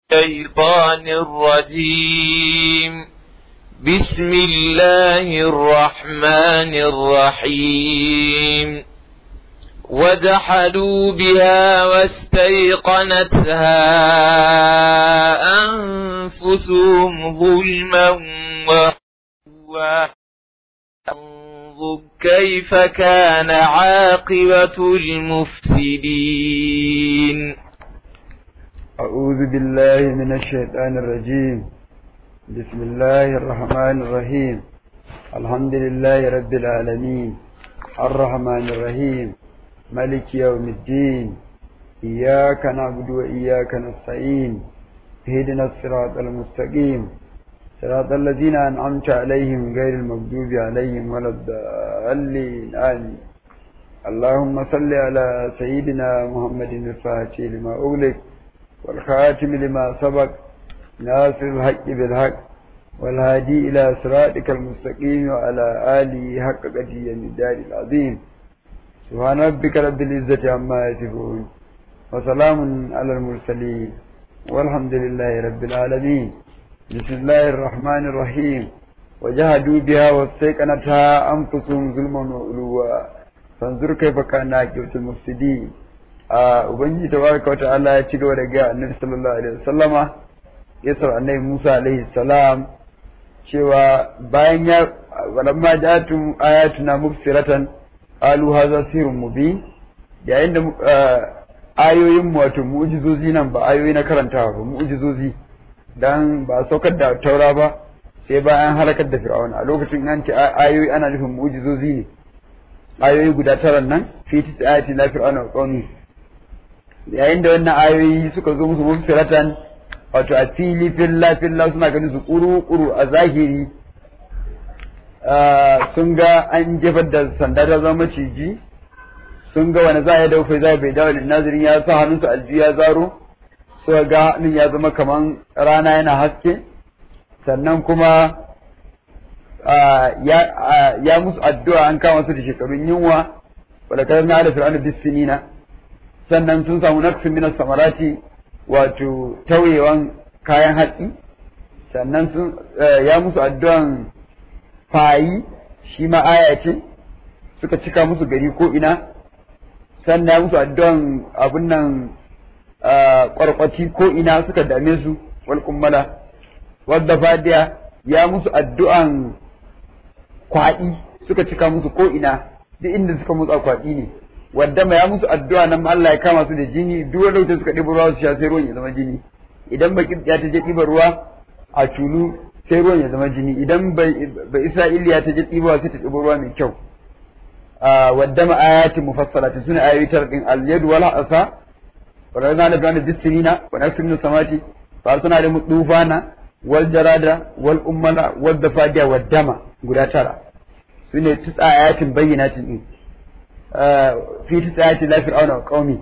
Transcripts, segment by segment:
الشيطان الرجيم بسم الله الرحمن الرحيم وجحدوا بها واستيقنتها أنفسهم ظلما وانظر كيف كان عاقبة المفسدين أعوذ بالله من الشيطان الرجيم بسم الله الرحمن الرحيم الحمد لله رب العالمين الرحمن الرحيم ملك يوم الدين إياك نعبد وإياك نستعين اهدنا الصراط المستقيم صراط الذين أنعمت عليهم غير المغضوب عليهم ولا الضالين آمين اللهم صل على سيدنا محمد الفاتح لما أغلق والخاتم لما سبق ناصر الحق بالحق والهادي إلى صراطك المستقيم وعلى آله حق قدير الدار العظيم سبحان ربك رب العزة عما يصفون وسلام على المرسلين والحمد لله رب العالمين بسم الله الرحمن الرحيم وجهدوا بها واستيقنتها أنفسهم ظلما وعلوا فانظر كيف كان عاقبة المفسدين Ubangiji tabaraka wa ta'ala ya ci gaba da ga Annabi sallallahu alaihi wasallama ya sa Annabi Musa alaihi salam cewa bayan ya walamma ja'atum ayatuna mubsiratan qalu hadha sirrun mubin yayin da ayoyin mu wato mu'jizozi nan ba ayoyi na karantawa ba mu'jizozi dan ba saukar da taura ba sai bayan halakar da fir'auna a lokacin an ce ayoyi ana nufin mu'jizozi ne ayoyi guda tara nan fi tisayati la fir'auna wa qaumi yayin da wannan ayoyi suka zo musu mufsiratan wato a fili filla filla suna ganin su kuru kuru a zahiri sun ga an jefar da sanda ta zama maciji sun ga wani za a yi daufe za bai dawo da nazirin ya sa hannunsu aljihu ya zaro suka ga hannun ya zama kaman rana yana haske sannan kuma ya musu addu'a an kama su da shekarun yunwa wadda kasar na da fir'aunu bisinina sannan sun samu naqsin min samarati wato tauyewan kayan hatsi sannan sun ya musu addu'an fayi shi ma aya ce suka cika musu gari ko ina sannan ya musu addu'an abun nan kwarkwati ko ina suka dame su wal kummala wadda fadiya ya musu addu'an kwaɗi suka cika musu ko ina duk inda suka musu kwaɗi ne wadda ya musu addu'a nan Allah ya kama su da jini duk wanda wuce suka ɗiba ruwa su sha sai ruwan ya zama jini idan baki ya ta je ɗiba ruwa a tulu sai ruwan ya zama jini idan bai Isra'iliya ta je ɗiba sai ta ɗiba ruwa mai kyau wadda ma ayatin mufassalatin suna ayoyi tar din al-yad wal asa wa rana da bana bisinina wa nasmin samati fa suna da mudufana wal jarada wal ummala wal dafadiya wad dama guda tara sune tisa ayatin bayyinatin din fi tisayati la fir'auna wa qaumi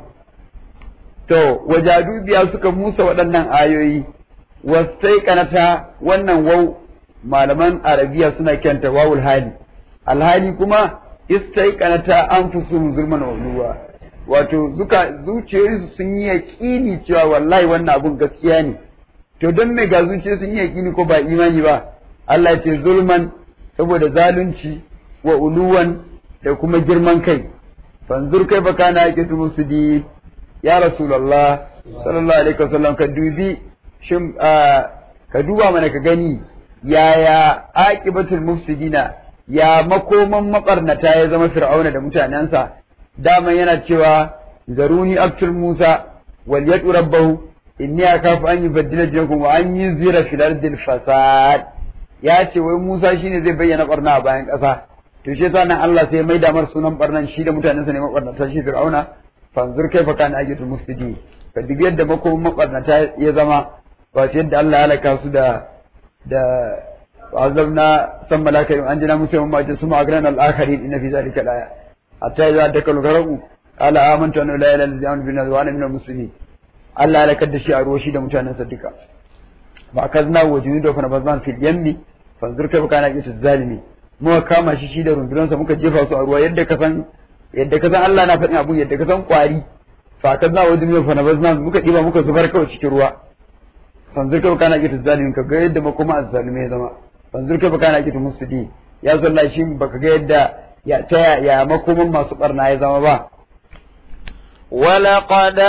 to wajadu biya suka musa waɗannan ayoyi wasai kanata wannan wau malaman arabiya suna kyanta wawul hali alhali kuma istai kanata anfusuhum zulman wa uluwa wato zuka zuciyoyinsu sun yi yaƙini cewa wallahi wannan abun gaskiya ne to don me ga zuciya sun yi yaƙini ko ba imani ba Allah ya ce zulman saboda zalunci wa uluwan da kuma girman kai fanzur kai baka na yake musudi ya rasulullah sallallahu alaihi wasallam ka dubi shin ka duba mana ka gani yaya aqibatul mufsidina ya makoman makarnata ya zama fir'auna da mutanensa dama yana cewa zaruni aktul musa wal yadu rabbahu inni akafu an yubaddila dinakum wa an yuzira fil ardil fasad ya ce wai musa shine zai bayyana barna a bayan ƙasa to shi yasa nan Allah sai mai damar sunan barnan shi da mutanensa ne mabarnata shi Fir'auna fanzur kai fa kana ajitul mufsidi ka dubi yadda makomin mabarnata ya zama ba shi yadda Allah ya halaka su da da azabna san malaka an jina musu mun mace suma agran al akharin inna fi zalika la hatta idza dakalu garabu qala amantu anna la ilaha illa anta bin wa ana minal muslimin Allah ya halakar da shi a ruwa shi da mutanensa duka fa kazna wajinu da fa nabazan fil yammi fanzur kai fa kana ajitul zalimi muka kama shi shi da rundunansa muka jefa su a ruwa yadda ka san yadda ka san Allah na faɗin abun yadda ka san kwari fa ka za wajen yau fa na bazna muka diba muka zubar kawai cikin ruwa fanzur kai kana kita zalimin ka ga yadda makoma azzalume ya zama fanzur kai kana kita musudi ya zalla shi baka ga yadda ya ta ya makoman masu barna ya zama ba ولقد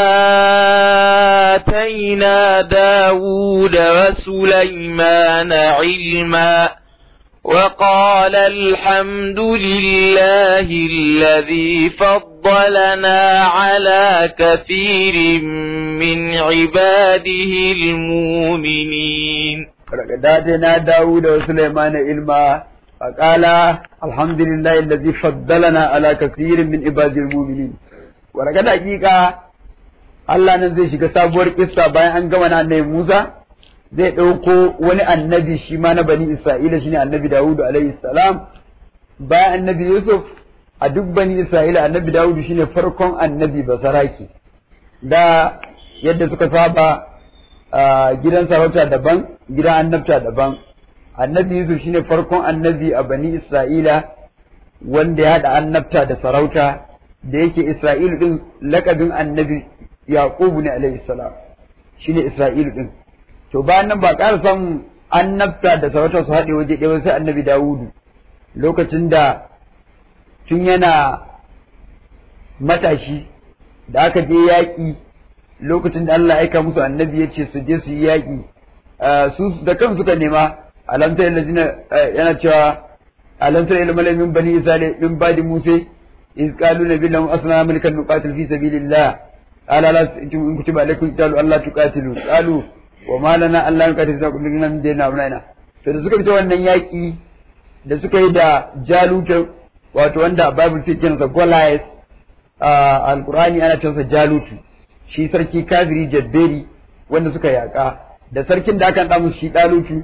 آتينا داود وسليمان علما وقال الحمد لله الذي فضلنا على كثير من عباده المؤمنين ولقد آتينا داود وسليمان علما فقال الحمد لله الذي فضلنا على كثير من عباد المؤمنين ولقد حقيقة Allah nan zai shiga sabuwar kissa bayan an gama na annabi Musa zai ɗauko wani annabi shi ma na bani Isra'ila shine annabi Dawudu alaihi salam bayan annabi Yusuf a duk bani Isra'ila annabi Dawudu shine farkon annabi basaraki da yadda suka saba gidan sarauta daban gidan annabta daban annabi Yusuf shine farkon annabi a bani Isra'ila wanda ya haɗa annabta da sarauta da yake Isra'ilu din lakabin annabi Yaqubu ne alaihi salam shine Isra'ilu din to bayan nan ba ƙara samun annabta da sarauta su haɗe waje ɗaya sai annabi Dawudu lokacin da tun yana matashi da aka je yaƙi lokacin da Allah ya aika musu annabi ya ce su je su yi yaƙi su da kan suka nema alamta yana yana cewa alamta ila malamin bani isra'ila min badi musa iz qalu nabiyyu asna mulkan nuqatil fi sabilillah qala la in kutiba alaykum qitalu alla tuqatilu qalu wa ma lana alla nuqatilu za kullu nan dai na muna to da suka fita wannan yaƙi da suka yi da jaluta wato wanda babu sai kinsa Goliath alqur'ani ana cewa jalutu shi sarki kafiri jabberi wanda suka yaƙa da sarkin da aka ɗamu shi ɗalutu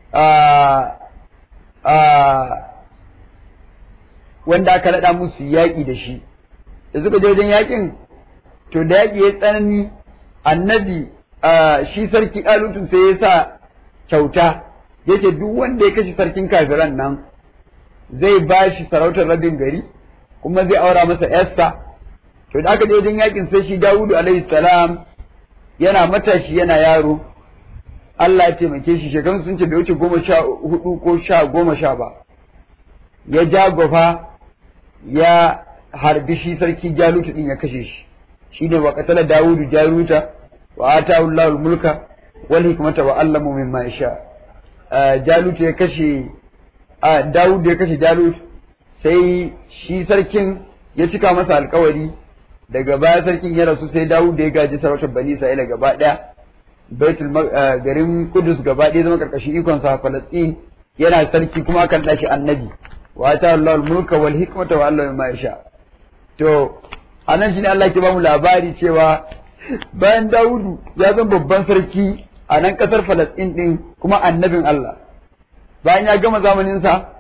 wanda aka naɗa musu yaƙi da shi da suka je wajen yaƙin to da yaƙi ya tsanani annabi shi sarki ɗalutun sai ya sa kyauta yake duk wanda ya kashe sarkin kafiran nan zai ba shi sarautar rabin gari kuma zai aura masa yarsa to da aka je wajen yakin sai shi Dawudu alaihi salam yana matashi yana yaro Allah ya taimake shi shekarun sun ce bai wuce goma sha hudu ko sha goma sha ba ya ja gwafa ya harbi shi sarki Jalutu din ya kashe shi shine wa qatala Dawudu Jaluta wa atahu Allahu mulka wal hikmata wa allama mimma yasha Jalutu ya kashe Dawudu ya kashe Jalut sai shi sarkin ya cika masa alkawari daga baya sarkin ya rasu sai Dawud da ya gaji sarautar Bani Isra'ila gaba daya Baitul garin Kudus gaba daya zama karkashin ikon sa Falastin yana sarki kuma kan dashi annabi wa ta Allah mulka wal hikmata wa Allah ma yasha to anan shine Allah ke ba mu labari cewa bayan Dawudu ya zama babban sarki a nan kasar Falastin din kuma annabin Allah bayan ya gama zamanin sa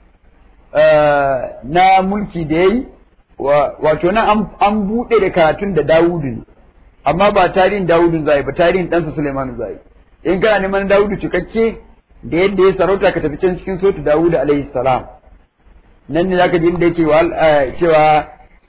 na mulki da yayi wato nan an buɗe da karatun da Dawudu ne amma ba tarihin Dawudu zai ba tarihin ɗansa Suleiman zai in kana neman Dawudu cikakke da yadda ya sarauta ka tafi can cikin sotu Dawudu alaihi salam nan ne zaka ji inda yake cewa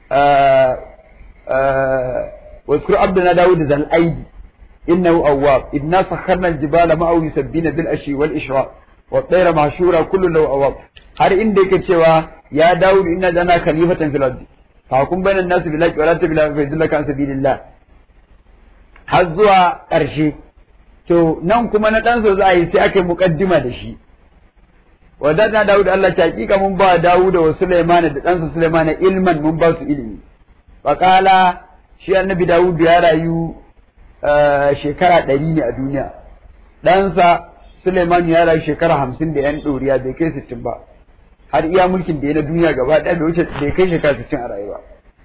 واذكر عبدنا داود ذا الأيدي إنه أواب إنا سخرنا الجبال معه يسبين بالأشي والإشراق والطير معشورة كل له أواب har inda yake cewa ya Dawud inna jana khalifatan fil ardi فحكم بين الناس بالحق ولا تبلا فيدلك عن سبيل الله har zuwa ƙarshe to nan kuma na ɗansa za a yi sai aka yi muƙaddima da shi wadatna Dawud Allah ta hakika mun ba Dawud wa Sulaiman da ɗansa Sulaiman ilman mun ba su ilimi faqala shi annabi Dawud ya rayu shekara ɗari ne a duniya ɗansa Sulaiman ya rayu shekara hamsin da ‘yan ɗoriya bai kai sittin ba har iya mulkin da ya na duniya gaba ɗaya bai wuce bai kai shekara sittin a rayuwa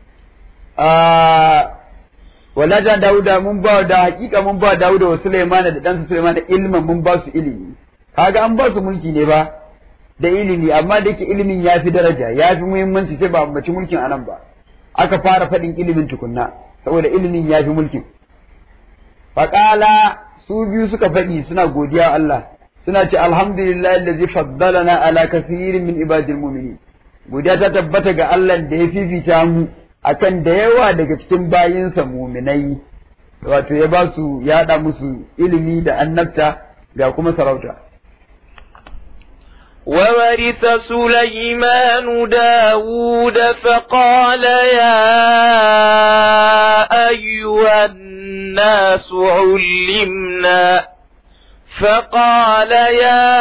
wala jan Dawuda mun ba da hakika mun ba Dawuda wa Sulaiman da ɗansa Sulaiman ilman mun ba su ilimi kaga an ba su mulki ne ba da ilimi amma da yake ilimin ya fi daraja ya fi muhimmanci sai ba ambaci mulkin anan ba aka fara faɗin ilimin tukunna saboda ilimin ya fi mulkin faƙala su biyu suka faɗi suna godiya Allah suna ce alhamdulillah allazi faddalana ala kathirin min ibadil mu'minin godiya ta tabbata ga Allah da ya fifita mu akan da yawa daga cikin bayinsa muminai wato ya ba su ya haɗa musu ilimi da annabta ga kuma sarauta وورث سليمان داود فقال يا أيها الناس علمنا فقال يا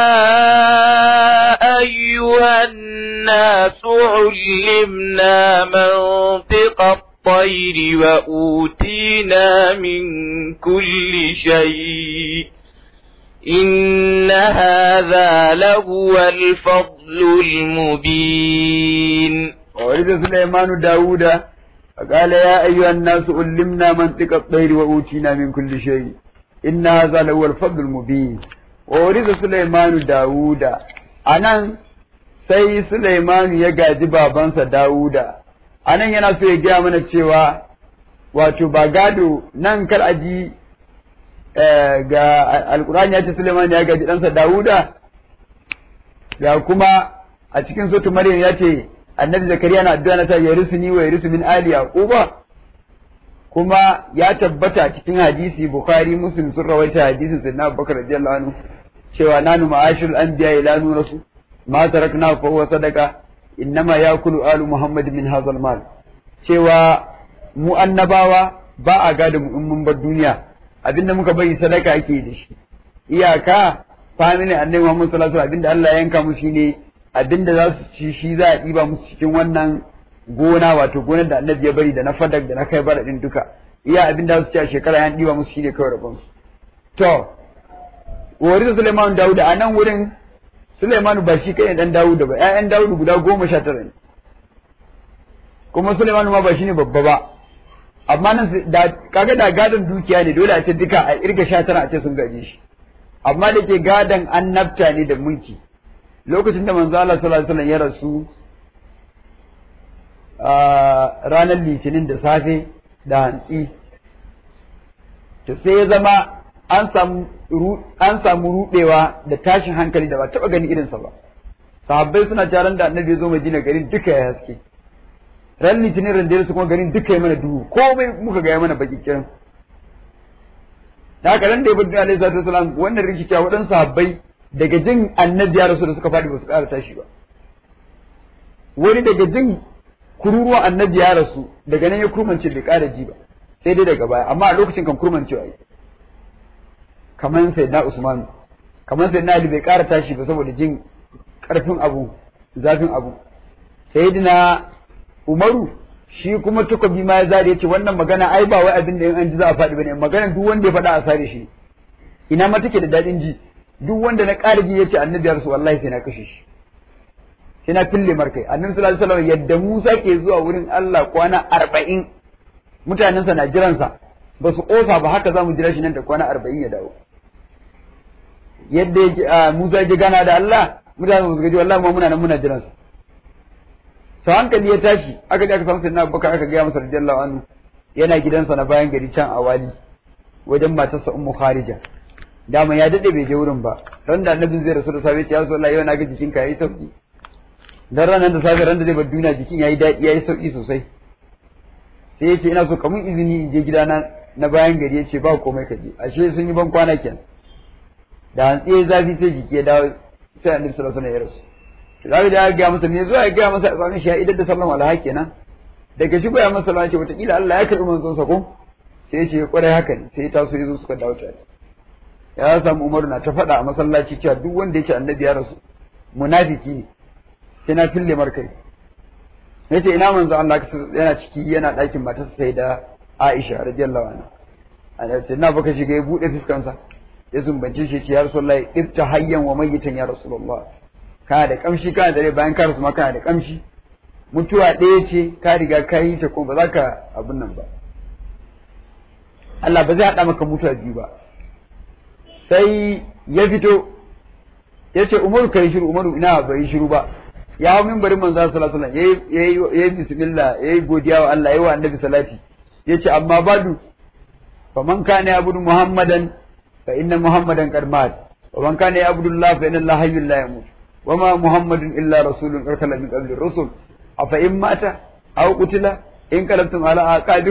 أيها الناس علمنا منطق الطير وأوتينا من كل شيء إن هذا لهو الفضل المبين وورث سليمان داود فقال يا أيها الناس علمنا منطق الطير وأوتينا من كل شيء إن هذا لهو الفضل المبين وورث سليمان داود anan sai Sulaimanu ya gaji babansa Dawuda anan yana so ya gaya mana cewa wato ba gado nan kar aji ga alkurani ya ce Suleiman ya gaji ɗansa Dawuda ga kuma a cikin sotu Maryam ya ce annabi Zakariya na addu'a na ta yarisu ni wa yarisu min ali yaquba kuma ya tabbata cikin hadisi Bukhari Muslim sun rawaita hadisin Sayyidina Abubakar radiyallahu anhu cewa nanu ma'ashirul anbiya ila nurasu ma tarakna fa huwa sadaqa innama yakulu alu Muhammad min hadha mal cewa mu annabawa ba a gada mu in mun bar duniya abinda muka bari sadaka ake da shi iyaka family annabi Muhammad sallallahu alaihi abinda Allah ya yanka musu shine abinda za su ci shi za a diba musu cikin wannan gona wato gonar da annabi ya bari da na fadak da na kai bara din duka iya abinda za su ci a shekara ya diba musu shine kawai rabon su to wari da Suleiman Dawud a nan wurin Suleiman ba shi kai dan Dawud ba ƴaƴan Dawud guda goma sha tara ne kuma Suleiman ma ba shine babba ba amma nan da kaga da gadon dukiya ne dole a ce duka a irga sha tara a ce sun gaje shi amma da ke gadon annabta ne da mulki lokacin da manzo Allah sallallahu alaihi wasallam ya rasu a ranar litinin da safe da hantsi to sai ya zama an samu an samu rudewa da tashin hankali da ba taba gani irinsa ba sahabbai suna taron da annabi ya zo Madina garin duka ya haske ran litinin ran su kuma garin duka ya mana duhu komai muka ga ya mana baki kiran da haka ran da ya bada alaihi salatu wasalam wannan rikici waɗansu sahabbai daga jin annabi ya rasu da suka faɗi ba su ƙara tashi ba wani daga jin kururuwa annabi ya rasu daga nan ya kurmance bai ƙara ji ba sai dai daga baya amma a lokacin kan kurmancewa yi kamar sai na Usman kamar sai na Ali bai ƙara tashi ba saboda jin ƙarfin abu zafin abu sayyidina Umaru shi kuma takobi ma ya zare yace wannan magana ai ba wai abin da in an ji za a faɗi bane magana duk wanda ya faɗa a sare shi ina ma take da daɗin ji duk wanda na ƙara ji yace annabi ya rasu wallahi sai na kashe shi sai na fille markai annabi sallallahu alaihi wasallam yadda Musa ke zuwa wurin Allah kwana arba'in mutanensa na jiransa ba su ƙosa ba haka za mu jira shi nan da kwana arba'in ya dawo yadda Musa ya gana da Allah mutane ba su gaji wallahi ma muna nan muna jiransa sau hankali ya tashi aka je aka samu sayyidina Abubakar aka gaya masa radiyallahu anhu yana gidansa na bayan gari can a wali wajen matarsa Ummu Kharija dama ya dade bai je wurin ba ran da annabin zai rasu da safe ya so Allah yau na ga jikinka yayi sauki dan ranar da safe ran da zai bar duniya jikin yayi daɗi yayi sauki sosai sai ya ce ina so kamun izini in je gidana na bayan gari ya ce ba komai ka je ashe sun yi ban kwana kenan da hantsi zafi sai jiki ya dawo sai annabi sallallahu alaihi wasallam ya rasu zabi da ya gaya masa me zuwa ya gaya masa a tsanin shi ya idar da sallan walaha kenan daga shi ya masa sallan ce wataƙila Allah ya karɓi manzon sa ko sai ya ce kwarai haka ne sai ya taso ya zo suka dawo tare ya samu Umaru na ta faɗa a masallaci cewa duk wanda ya ce annabi ya rasu munafiki ne sai na fille markai yace ina manzo Allah yana ciki yana ɗakin matarsa sai da Aisha radiyallahu anha ana ce na baka shiga ya bude fuskansa ya zumbance shi ce ya rasulullahi ibta hayyan wa mayyitan ya rasulullah kana da kamshi kana da rai bayan ka rasu ma kana da kamshi mutuwa ɗaya ce ka riga ka yi ta kuma ba za ka abin nan ba Allah ba zai haɗa maka mutuwa biyu ba sai ya fito ya ce umaru kai shiru umaru ina bai shiru ba ya hau mimbarin manzo sallallahu alaihi wasallam yayi yayi bismillah yayi godiya wa Allah yayi wa annabi salati yace amma badu faman kana yabudu muhammadan fa inna muhammadan qad mat wa man kana yabudu allah fa inna allah hayyul la yamut wa ma muhammadun illa rasulun qad min qabli rusul afa in mata aw qutila in qalabtum ala aqabikum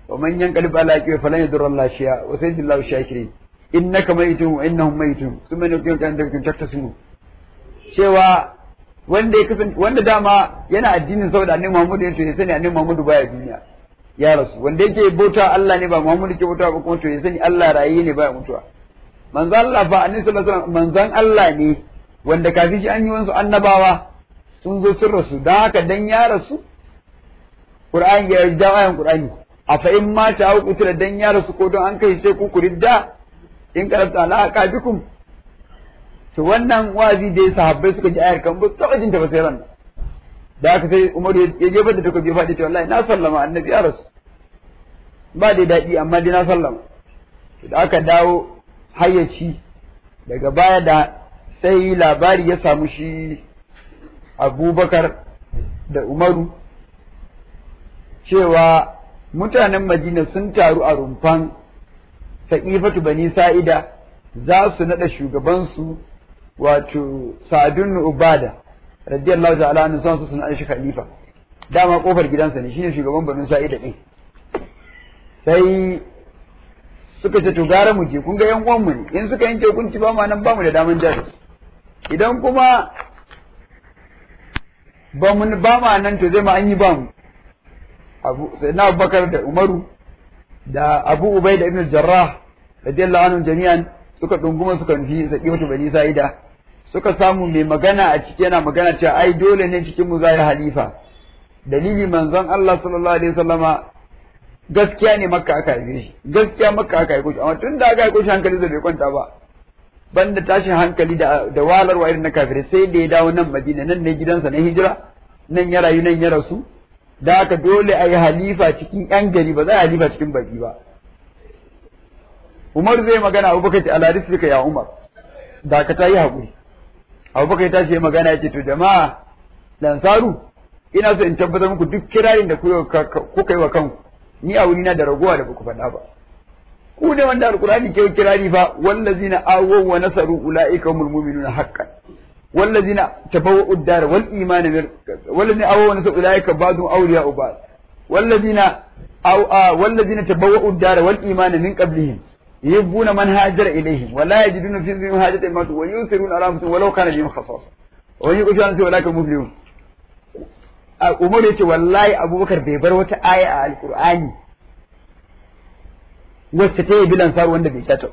wa man yanqalib ala aqibi falan yadurra Allah shay'a wa sayyidullahu shakirin innaka mayitun wa innahum mayitun thumma nuqim kan da taktasimu cewa wanda ya kasance wanda dama yana addinin saboda annabi Muhammad ya ce ya sani annabi Muhammad baya duniya ya rasu wanda yake bauta Allah ne ba Muhammad ke bauta ba kuma to ya sani Allah rayi ne baya mutuwa manzo Allah fa annabi sallallahu alaihi wasallam manzon Allah ne wanda kafin shi an yi wasu annabawa sun zo sun rasu dan haka dan ya rasu Qur'ani ya jawo ayan Qur'ani a fa in ma ta hauku da dan ya rasu ko don an kai sai ku kuridda in karanta alaka bikum to wannan wazi da sahabbai suka ji ayar kan ba su jin ta ba sai ran da aka sai Umaru ya je da take bai faɗi to wallahi na sallama annabi ya rasu ba da daɗi amma dai na sallama da aka dawo hayyaci daga baya da sai labari ya samu shi Abubakar da Umaru cewa mutanen Madina sun taru a rumfan Sa'ifatu Bani Sa'ida za su naɗa shugabansu wato Sa'adun Ubada radiyallahu ta'ala anhu son su suna shi khalifa dama kofar gidansa ne shine shugaban Bani Sa'ida din sai suka ce to gara mu je kun ga yan uwan mu ne in suka yanke hukunci ba ma nan ba mu da daman jari idan kuma ba mu ba ma nan to zai ma an yi ba mu Abu Sayyidina Abubakar da Umaru da Abu Ubaida ibn Jarrah radiyallahu anhum jami'an suka dunguma suka nufi Saqifatu Bani Sa'ida suka samu mai magana a ciki yana magana cewa ai dole ne cikin mu zai halifa dalili manzon Allah sallallahu alaihi wasallama gaskiya ne makka aka haife shi gaskiya makka aka haife shi amma tun da aka haife shi hankali zai bai kwanta ba banda tashin hankali da da walarwa irin na kafirai sai da ya dawo nan Madina nan ne gidansa na hijira nan ya rayu nan ya rasu da aka dole a yi halifa cikin yan gari ba za a halifa cikin baki ba Umar zai magana Abubakar ce ala risfika ya Umar da ka ta yi haƙuri Abubakar ta ce magana ya ce to jama'a lansaru ina so in tabbatar muku duk kirarin da kuka yi wa kanku ni a wurina da ragowa da baku faɗa ba ku ne wanda alkurani ke kirari fa wallazina awaw wa nasaru ulaika humul mu'minuna haqqan wallazina tabawwa'u ad-dar wal iman wallazina awaw wa nasaru ulaika ba'dhum awliya'u ba'd wallazina aw wallazina tabawwa'u ad-dar wal iman min qablihim yuhibbuna man hajara ilayhim wa la yajiduna fi dhihim hajatan mimma wa yusiruna ala anfusihim walau kana bihim khasasa wa yuqishuna fi ulaika muflihun Umar yace wallahi Abubakar bai bar wata aya a Alkur'ani wacce ta yi bilan saru wanda bai shata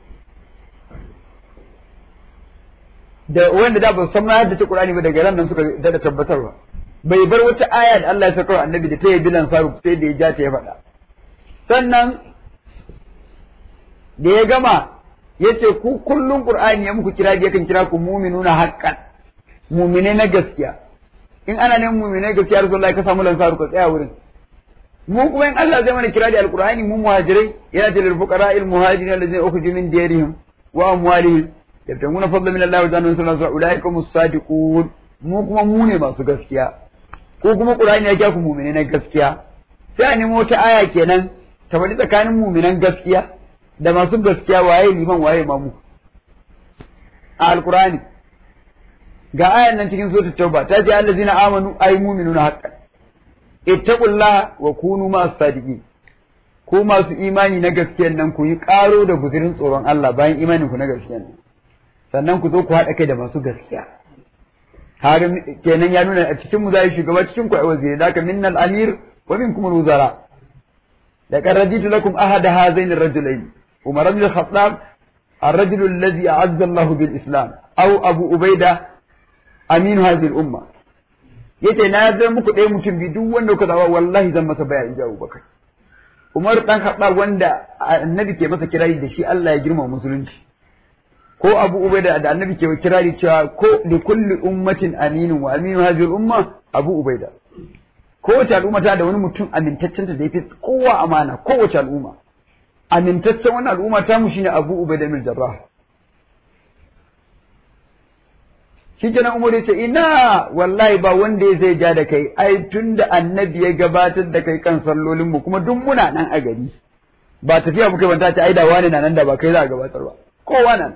da wanda da ba san ma yadda ta Qur'ani ba daga ran nan suka da tabbatarwa bai bar wata aya da Allah ya saka annabi da ta yi bilan saru sai da ya ja ta ya faɗa sannan da ya gama yace ku kullun Qur'ani ya muku kira yakan kira ku mu'minuna haqqan mu'mine na gaskiya in ana neman mu'minai gaskiya Rasulullahi ka samu lansaru ka tsaya wurin mu kuma in Allah zai mana kira da alqur'ani mu muhajirai yana da fuqara al muhajirin allazina ukhriju min diyarihim wa amwalihim yabtaguna fadlan min Allah wa jannatan sallallahu ulaika hum sadiqun mu kuma mu ne masu gaskiya ko kuma qur'ani ya kya ku mu'minai na gaskiya sai a nemo wata aya kenan ta faɗi tsakanin mu'minan gaskiya da masu gaskiya waye liman waye mamu a alqur'ani ga ayan nan cikin suratul tauba ta ce allazina amanu ay mu'minuna haqqan ittaqullaha wa kunu ma'as sadiqin ko masu imani na gaskiyan nan ku yi karo da guzurin tsoron Allah bayan imanin ku na gaskiyan nan sannan ku zo ku haɗa kai da masu gaskiya har kenan ya nuna a cikin mu zai shugaba cikin ku ai waziri daka minnal amir wa minkum al-wuzara laqad raditu lakum ahada hazain ar-rajulayn umar ibn al-khattab الرجل الذي أعز الله بالإسلام أو أبو أبيدة aminu hadhihi umma yace na zai muku ɗaya mutum bi duk wanda kuka zawa wallahi zan masa baya inji Abubakar Umar dan Khattab wanda annabi ke masa kirari da shi Allah ya girma musulunci ko Abu Ubaida da annabi ke kirari cewa ko li kulli ummatin aminu wa aminu hadhihi umma Abu Ubaida kowace al'umma ta da wani mutum amintaccen ta da yafi kowa amana kowace al'umma amintaccen wannan al'umma ta mu shine Abu Ubaida bin Jarrah shi kenan Umar ya ce ina wallahi ba wanda ya zai ja da kai ai tunda annabi ya gabatar da kai kan sallolin mu kuma duk muna nan a gari ba tafiya muka banta ta ai da wani na nan da ba kai za a gabatar ba kowa nan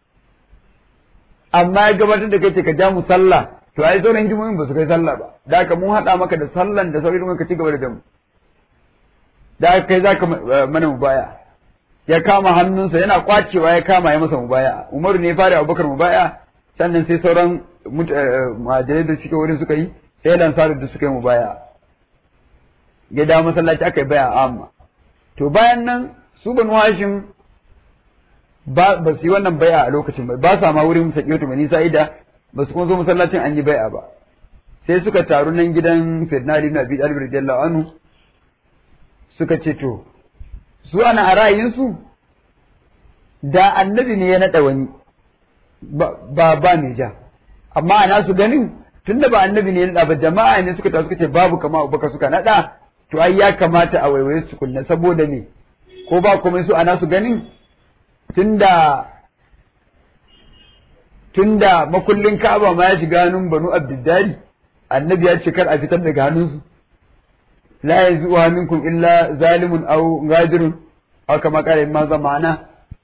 amma ya gabatar da kai ce ka ja mu sallah to ai sauran jimomin ba su kai sallah ba da haka mun haɗa maka da sallan da sauran ka ci gaba da damu da aka kai zaka mana mubaya ya kama hannunsa yana kwacewa ya kama ya masa mubaya Umaru ne ya fara Abubakar mubaya sannan sai sauran muhajirai da suke wurin suka yi sai lansaru da suka yi mubaya ya dawo masallaci aka yi baya amma to bayan nan su banu hashim ba ba su yi wannan baya a lokacin ba ba sa ma wurin sakiyatu bani sa'ida ba su kuma zo masallacin an yi baya ba sai suka taru nan gidan sayyidina ali ibn abi talib radiyallahu anhu suka ce to su ana a ra'ayinsu da annabi ne ya naɗa wani ba ba mai ja amma ana su ganin tunda ba annabi ne ya naɗa ba jama'a ne suka taru suka ce babu kama abubakar suka naɗa to ai ya kamata a waiwaye su kunna saboda me ko ba komai su ana su ganin tunda tunda makullin Ka'aba ma ya shiga hannun Banu Abdiddari annabi ya ce kar a fitar daga hannunsu la yazuha minkum illa zalimun aw gadirun aw kama qala ma zamana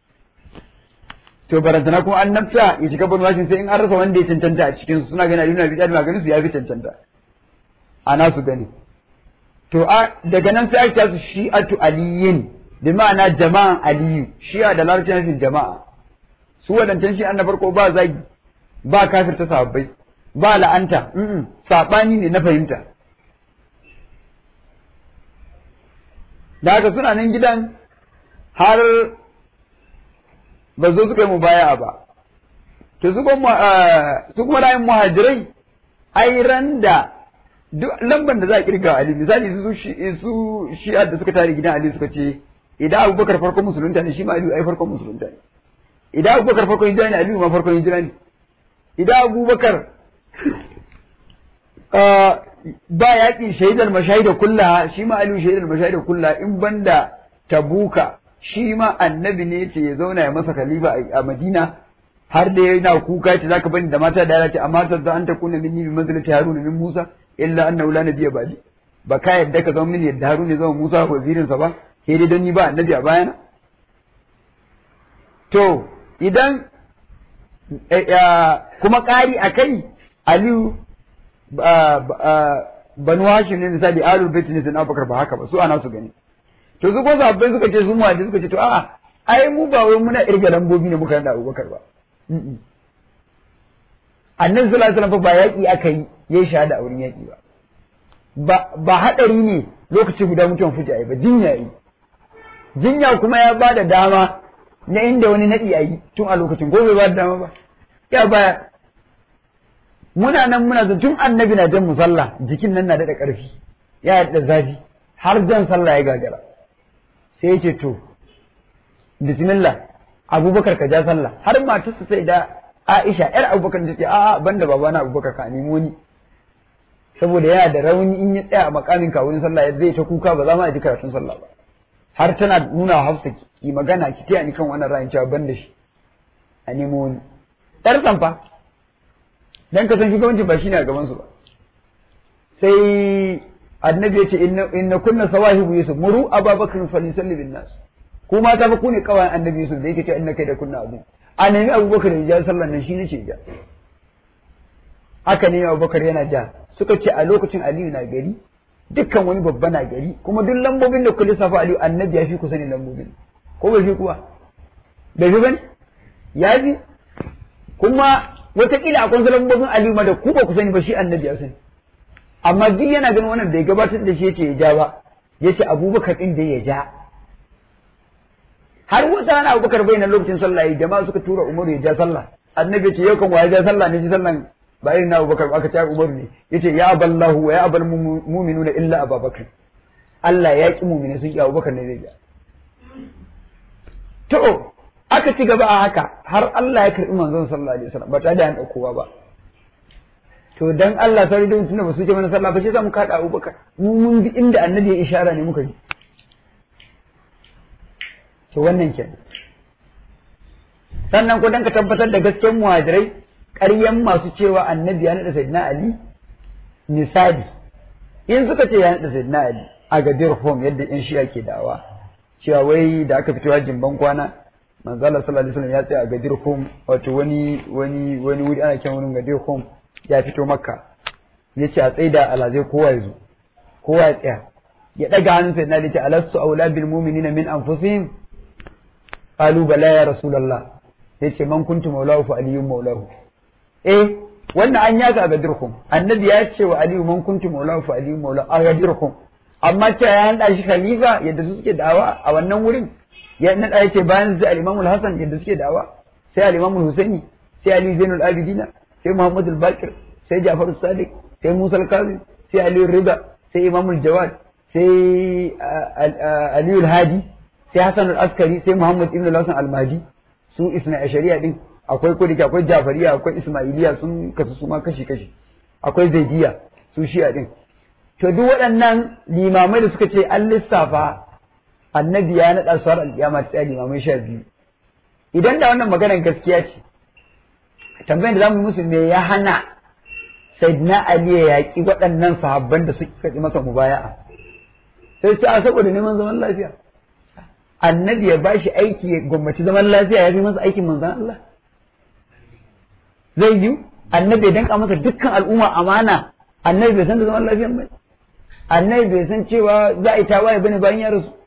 to barantana kuma an nafsa ya shiga Banu Hashim sai in an rasa wanda ya cancanta a cikin su suna gani Ali ibn Abi Talib ganin su ya fi cancanta ana su gani to a daga nan sai aka su shi'atu aliyin bi ma'ana jama'an aliyu shi'a da larabci nufin jama'a su wadancan shi'an na farko ba zagi ba kafirta sahabbai ba la'anta saɓani ne na fahimta da haka suna nan gidan har ba zo suka yi mubaya ba to su kuma rayin muhajirai ai ran da duk lamban da za a kirga Ali misali su su shi'a da suka tare gidan Ali suka ce idan Abubakar farkon musulunta ne shi ma Ali ai farkon musulunta ne idan Abubakar farkon hijira ne Ali ma farkon hijira ne idan Abubakar ba yaƙi shaidar mashahida kullaha shi ma Ali shaidar mashahida kullaha in banda Tabuka shi ma annabi ne ce ya zauna ya masa khalifa a Madina har da yana kuka ce zaka bani da mata da yara ce amma ta an ta kuna minni bi manzilati Haruna min Musa illa annahu la nabiyya ba'di ba ka yadda ka zama mini yadda Haruna ya zama Musa wazirin sa ba sai dai don ni ba annabi a bayana to idan kuma ƙari a kai Aliyu banu Hashim ne misali Ahlul Bait ne sai Abubakar ba haka ba su ana su gani to su ko sabbai suka ce su mu suka ce to a'a ai mu ba wai muna irga lambobi ne muka da Abubakar ba annabi sallallahu alaihi wasallam ba yaƙi aka yi yayi shahada a wurin yaƙi ba ba haɗari ne lokaci guda mutuwan fuji ba jinya yi jinya kuma ya ba da dama na inda wani naɗi a yi tun a lokacin ko bai ba da dama ba ya baya muna nan muna zan tun annabi na jan musalla jikin nan na daɗa ƙarfi ya da zafi har jan sallah ya gagara sai ya ce to bismillah abubakar ka ja sallah har matarsa sai da Aisha ‘yar abubakar ta ce, a'a ban da babana abubakar ka nemi wani, saboda yana da rauni in ya tsaya a makamin ka wurin sallah zai ta kuka ba za ma ji karatun sallah ba. Har tana nuna wa Hafsa ki magana ki taya ni kan wannan ra'ayin cewa ban da shi, a nemo wani. ‘Yar sanfa, dan ka san shugabanci ba shi ne a gabansu ba. Sai annabi ya ce, inna kunna sawahibu Yusuf, muru ababakar falisalli bin nas. Ku mata fa ku ne kawai annabi Yusuf da yake ce inna kai da kunna abu. a nemi abubakar ya ja sallan nan shi ne ce ja haka ne abubakar yana ja suka ce a lokacin aliyu na gari dukkan wani babba na gari kuma duk lambobin da kuka lissafa aliyu annabi ya fi kusa ne lambobin ko bai fi kuwa bai fi bane ya fi kuma wataƙila akwai wasu lambobin aliyu ma da ku ba ku sani ba shi annabi ya sani amma duk yana ganin wannan da ya gabatar da shi yace ya ja ba yace abubakar din da ya ja har wata rana abubakar bai nan lokacin sallah yi jama'a suka tura umaru ya ja sallah annabi ce yau kan wa ya ja sallah ne ji sallan ba irin na abubakar aka ce umaru ne yace ya aballahu wa ya abal mu'minuna illa abubakar Allah ya ki mu'mini sun ki abubakar ne zai ja to aka ci gaba a haka har Allah ya karbi manzon sallallahu alaihi wasallam ba tare da an daukowa ba to dan Allah sai dai tunda ba su ce mana sallah ba sai za mu kada abubakar mu mun bi inda annabi ya ishara ne muka yi to wannan ke sannan ku dan ka tabbatar da gaskiyar muhajirai ƙaryan masu cewa annabi ya naɗa sayyidina ali misali in suka ce ya naɗa sayyidina ali a gadir home yadda yan shi'a ke dawa cewa wai da aka fito hajjin ban kwana manzo Allah sallallahu alaihi wasallam ya tsaya a gadir home wato wani wani wani wuri ana kiran wurin gadir home ya fito makka yace a tsaida alazai kowa ya zo kowa ya tsaya ya daga hannun sai na dace alastu aula bil mu'minina min anfusihim qalu bala ya rasulullah sai ce man kuntu maulahu fa aliyyun maulahu eh wannan an yaka a gadirkum annabi ya ce wa aliyu man kuntu maulahu fa aliyyun maulahu a gadirkum amma ta ya hada shi khalifa yadda su suke dawa a wannan wurin ya nada yake bayan zai al-imam al-hasan yadda suke dawa sai al-imam al-husaini sai ali zainul abidina sai muhammad al-bakir sai ja'far as-sadiq sai musa al-kazim sai ali rida sai imam al-jawad sai ali al-hadi sai hasan al-askari sai muhammad ibn al-hasan al-mahdi su isna ashariya din akwai kodike akwai jafariya akwai ismailiya sun kasu su ma kashi kashi akwai zaidiya su shi'a din to duk waɗannan limamai da suka ce an lissafa annabi ya naɗa su har alƙiyama ta limamai sha biyu idan da wannan maganar gaskiya ce tambayar da zamu musu me ya hana sayyidina ali ya yaƙi waɗannan sahabban da suka kaɗi masa mubaya'a sai ce a saboda neman zaman lafiya annabi ya ba shi aiki ya gwamnati zaman lafiya ya fi masa aikin manzan Allah zai yi annabi ya danka masa dukkan al'umma amana annabi bai san da zaman lafiyan ba annabi bai san cewa za a yi tawaye bane bayan ya rasu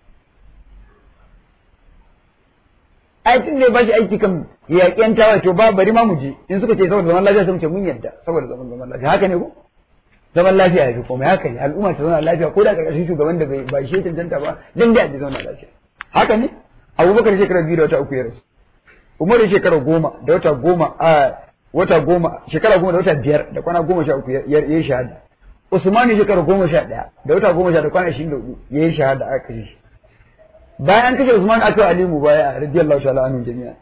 aikin da ya bashi aiki kan yaƙen tawaye to ba bari ma mu je in suka ce saboda zaman lafiya sai mu ce mun yadda saboda zaman zaman lafiya haka ne ko zaman lafiya ya fi komai haka ne al'umma ta zauna lafiya ko da ƙarƙashin shugaban da bai ba shi cancanta ba dan da a zauna lafiya haka ne abubakar shekara biyu da wata uku ya rasu umaru shekara goma da wata goma a wata goma shekara goma da wata biyar da kwana goma sha uku ya yi shahada usmanu shekara goma sha ɗaya da wata goma sha da kwana ashirin da hudu ya yi shahada aka kashe shi bayan an kashe usman aka ali mu baya radiyallahu ta'ala anhu jami'a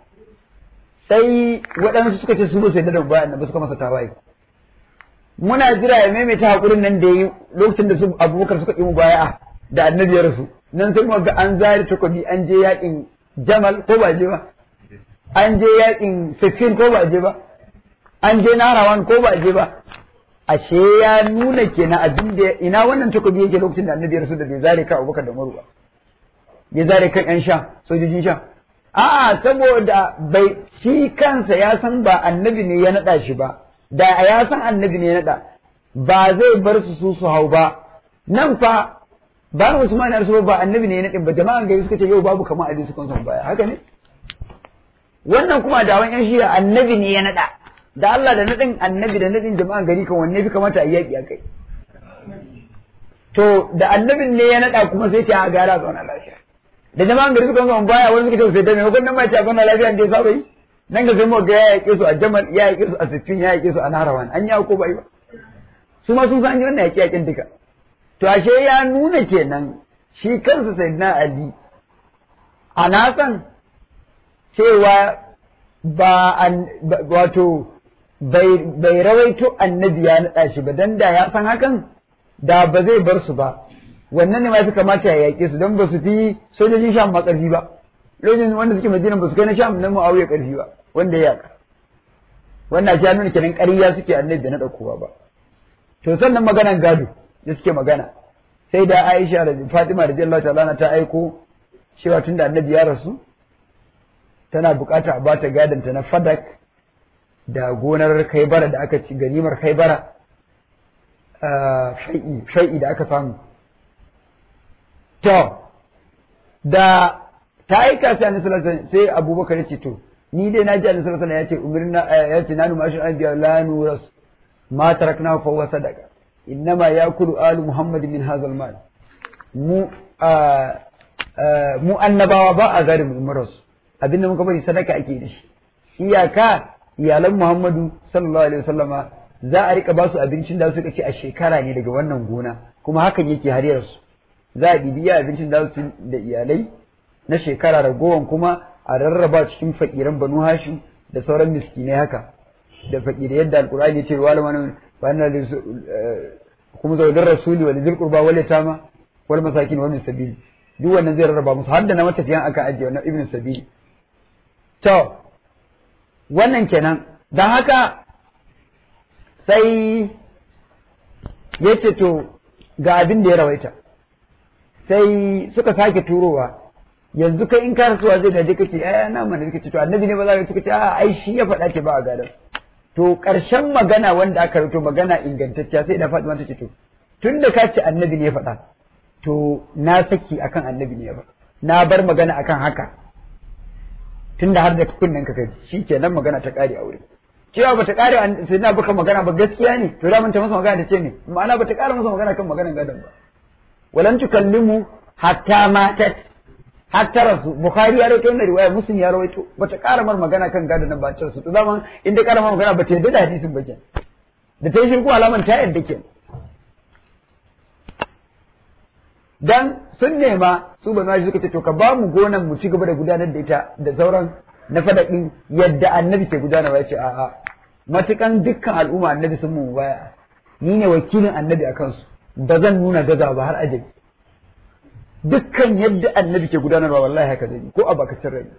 sai waɗansu suka ce su ba su yadda da baya ba suka masa tawaye muna jira ya maimaita hakurin nan da yi lokacin da su abubakar suka yi mu baya da annabi ya rasu nan sai ga an zari takobi an je yakin jamal ko ba je ba an je yakin sifin ko ba je ba an je narawan ko ba je ba ashe ya nuna kenan abin da ina wannan takobi yake lokacin da annabi ya rasu da bai zare kan abubakar da umaru ba ya zare kan yan sha sojojin sha a'a saboda bai shi kansa ya san ba annabi ne ya naɗa shi ba da ya san annabi ne ya naɗa ba zai bar su su su hau ba nan fa ba Usman ya ba annabi ne ya naɗin ba jama'an gari suka ce yau babu kamar Ali sukan son baya haka ne wannan kuma da wani yan shiya annabi ne ya naɗa da Allah da naɗin annabi da naɗin jama'an gari kan wanne fi kamata a yaƙi a kai to da annabin ne ya naɗa kuma sai ce a gara zauna lafiya da jama'an gari suka son baya wani suka ce sai da maimakon nan ma ce a zauna lafiya da ya saba yi nan ga sai mu ga ya yaƙe su a Jamal ya yaƙe su a Sittin ya yaƙe su a Naharawan an yi ko bai ba su ma sun san an yi wannan yaƙe yaƙen duka to ashe ya nuna kenan shi kansa sayyidina Ali a nasan cewa ba wato bai rawaito annabi ya naɗa shi ba dan da ya san hakan da ba zai bar su ba wannan ne ma fi kamata ya yaƙe su don ba su fi sojojin sham ma ƙarfi ba lokacin wanda suke madina ba su kai na sham na mu'awiya ƙarfi ba wanda ya yaƙa wannan ya nuna kenan ƙarya suke annabi da na ɗaukowa ba to sannan maganan gado da suke magana sai da Aisha da Fatima radiyallahu ta'ala ta aiko cewa tunda annabi ya rasu tana bukata a bata gadon ta na fadak da gonar kaibara da aka ci ganimar kaibara fai'i fai'i da aka samu to da ta aika sai annabi sallallahu alaihi sai Abubakar ya ce to ni dai na ji annabi sallallahu alaihi ya ce umirna ya ce nanu mashin anbiya la nuras ma tarakna fa huwa sadaqa innama yakulu alu muhammad min hadha al-mal mu mu annabawa ba a gari mu rasu abinda muka bari sadaka ake da shi iyaka iyalan muhammadu sallallahu alaihi wasallama za a rika basu abincin da suka ci a shekara ne daga wannan gona kuma hakan yake har su za a bibiya abincin da su da iyalai na shekara ragowan kuma a rarraba cikin fakiran banu hashim da sauran miskinai haka da fakirai yadda alkur'ani ya ce wa lamana wannan kuma zaudin rasuli wa lizil qurba wal yatama wal masakin wa min sabil duk wannan zai rarraba musu har da na matafiyan aka ajiye wannan ibn sabil to wannan kenan dan haka sai yace to ga abin da ya rawaita sai suka sake turowa yanzu kai in ka rasuwa zai da kake ai na mana kake to annabi ne ba za ka kace a ai shi ya faɗa ce ba a gadan to ƙarshen magana wanda aka rubuto magana ingantacciya sai da Fatima ta ce to tun da ka ce annabi ne ya faɗa to na saki akan annabi ne ba na bar magana akan haka tunda har da kunnen ka kai shikenan magana ta kare aure cewa bata kare sai na baka magana ba gaskiya ne to da mun ta masa magana ta ce ne ma'ana bata kare masa magana kan maganan gadon ba walam tukallimu hatta matat hatta rasu bukhari ya rawaito wannan riwaya muslim ya rawaito bata kara mar magana kan gadon nan ba ce su to zaman in dai kara mar magana bata yadda da hadisin ba kenan da ta yi shirku alaman ta yadda kenan dan sun nema su ba suka ce to ka ba mu gonan mu ci gaba da gudanar da ita da sauran na fadaɗin yadda annabi ke gudanarwa ya ce a'a matukan dukkan al'umma annabi sun mu baya ni ne wakilin annabi a kansu ba zan nuna gaza ba har ajabi dukkan yadda annabi ke gudanarwa wallahi haka zai ko a bakacin rai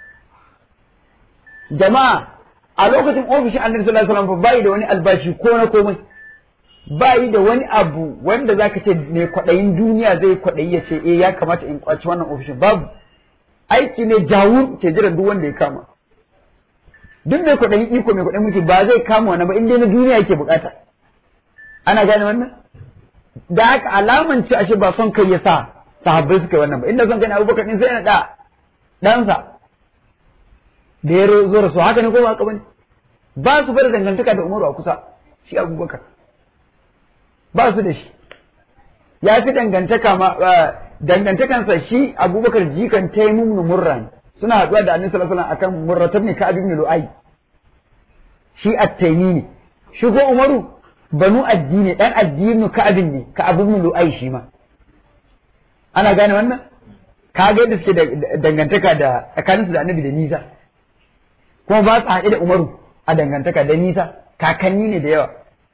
jama'a a lokacin ofishin annabi sallallahu alaihi wasallam bai da wani albashi ko na komai bai da wani abu wanda zaka ce mai kwaɗayin duniya zai kwaɗayi ya ce eh ya kamata in kwaci wannan ofishin babu aiki ne jawu ke jiran duk wanda ya kama duk mai kwaɗayin iko mai kwaɗayin mulki ba zai kama wani ba in dai na duniya yake bukata ana gane wannan da haka alaman ce ashe ba son kai ya sa sahabbai suka yi wannan ba inda son kai na abubakar din sai na da ɗansa da ya zo rasu haka ne ko ba haka bane ba su bada dangantaka da umaru a kusa shi abubakar ba su da shi ya fi dangantaka ma dangantakansa shi abubakar jikan taimun murran suna haɗuwa da annabi sallallahu alaihi wasallam akan murratab ne ka'ab ibn lu'ay shi at-taymi ne shi ko umaru banu addini dan addini ka'ab ne ka'ab ibn lu'ay shi ma ana gane wannan kaga yadda suke dangantaka da tsakaninsu da annabi da nisa kuma ba su haɗe da umaru a dangantaka da nisa kakanni ne da yawa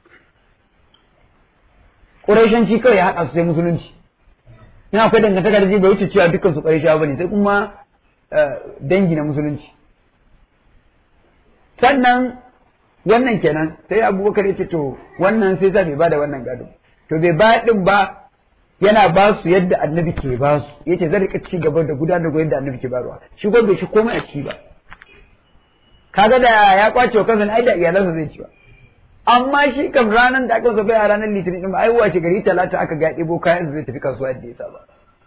ƙuraishanci kawai ya haɗa su sai musulunci ina akwai dangantaka da zai bai wuce cewa dukkan su ƙuraishawa bane sai kuma dangi na musulunci sannan wannan kenan sai abubakar ya ce to wannan sai sa bai bada wannan gado to bai ba din ba yana ba su yadda annabi ke ba su yace zai rika ci gaba da gudanar da yadda annabi ke barwa shi ko bai shi komai a ci ba kaga da ya kwace wa kansa ai da iyalansa zai ci ba amma shi kam ranar da aka zafa a ranar litinin din ai wace gari talata aka ga ɗebo kayan zai tafi kasuwa yadda ya saba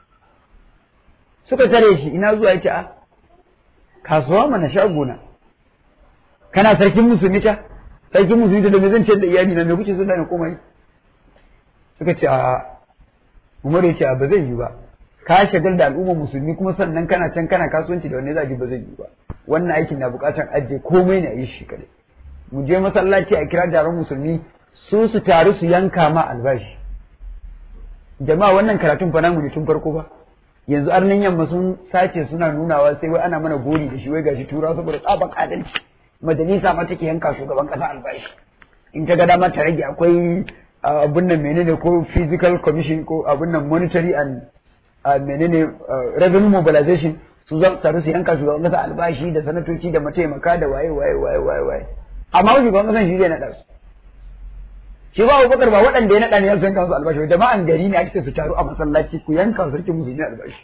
suka tare shi ina zuwa yace a kasuwa mana shagona kana sarkin musulmi ta sarkin musulmi da me zan ce da iyali na me kuke so da ni komai suka ce a Umar ya ce a ba zai yi ba ka shagal da al'ummar musulmi kuma sannan kana can kana kasuwanci da wanne za ji ba zai yi ba wannan aikin na bukatar ajiye komai ne a yi shi kadai mu je masallaci a kira taron musulmi su su taru su yanka ma albashi jama'a wannan karatun fa namu ne tun farko ba yanzu arnin yamma sun sace suna nunawa sai wai ana mana gori da shi wai gashi tura saboda tsaban adalci majalisa ma take yanka shugaban kasa albashi in ta ga dama ta rage akwai abun nan menene ko physical commission ko abun nan monetary and menene revenue mobilization su za su taru su yanka shugaban kasa albashi da sanatoci da mataimaka da waye waye waye waye waye amma shugaban kasan shi zai naɗa su shi ba Abubakar ba waɗanda ya naɗa ne ya yanka su albashi jama'an gari ne ake su taru a masallaci ku yanka sarkin musulmi albashi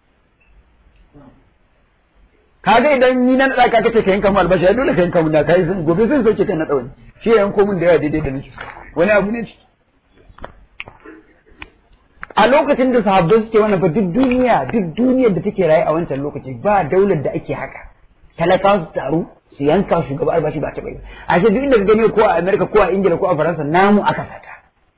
kaga idan ni na naɗa ka kace ka yanka mu albashi ya dole ka yanka mu da kai sun gobe sun sauke kan naɗa wani shi ya yanko mun da yawa daidai da nake wani abu ne a lokacin da sahabbai suke wannan ba duk duniya duk duniyar da take raye a wancan lokaci ba daular da ake haka talakawa su taru su yanka shugaba albashi ba ta bai a ce duk inda ka gani ko a Amerika ko a Ingila ko a Faransa namu aka sata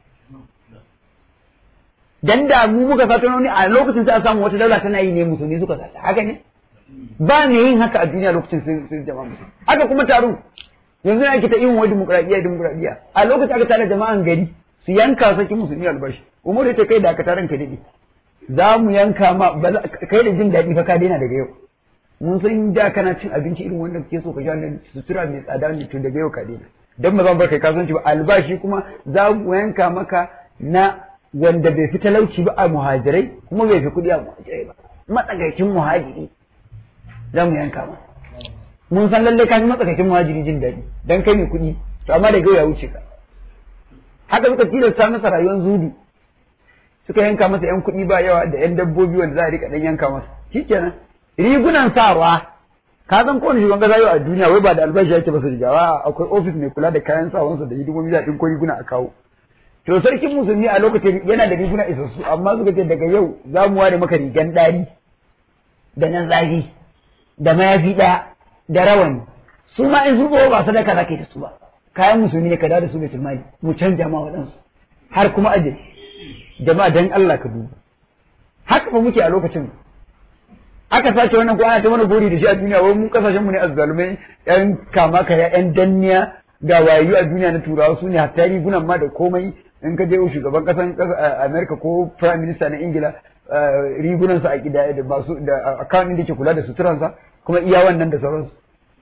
dan da mu muka sata wani a lokacin sai a samu wata daula tana yi ne musulmi suka sata haka ne ba me yin haka a duniya lokacin sun jama'a musulmi haka kuma taru yanzu ake ta yin wani dimokuraɗiyya dimokuraɗiyya a lokacin aka tare jama'an gari su yanka sarki musulmi albashi umar ya ce kai da aka taron ka daɗe za mu yanka ma kai da jin daɗi fa ka daina daga yau mun san da kana cin abinci irin wanda kake so ka sha nan sutura mai tsada ne to daga yau ka daina dan ba zan bar kai kasuwanci ba albashi kuma za mu yanka maka na wanda bai fi talauci ba a muhajirai kuma bai fi kuɗi a muhajirai ba matsakaicin muhajiri za mu yanka ma mun san lallai ka fi matsakaicin muhajiri jin daɗi dan kai mai kuɗi to amma daga yau ya wuce ka haka suka tilasta masa rayuwar zudu suka yanka masa yan kuɗi ba yawa da yan dabbobi wanda za a rika dan yanka masa shikenan rigunan sawa ka san kowane shugaban kasa yau a duniya wai ba da albashi yake ba su rigawa akwai ofis mai kula da kayan sawansa da hidimomi da ɗin ko riguna a kawo to sarkin musulmi a lokacin yana da riguna isassu amma suka ce daga yau za mu ware maka rigan ɗari da nan zafi da mayafi ɗaya da rawani su ma in sun zo ba sadaka za ka yi da su ba kayan musulmi ne ka dawo da su baitul mali mu canja ma waɗansu har kuma aje jama'a dan Allah ka duba haka ba muke a lokacin aka sace wannan ko ana ta mana gori da shi a duniya wai mu kasashen mu ne azzalumai yan kama kaya yan danniya ga wayayu a duniya na turawa su ne hatta rigunan ma da komai in ka je shugaban kasan America ko prime minister na Ingila rigunan sa a gida da ba su da account da ke kula da suturansa kuma iya wannan da sauransu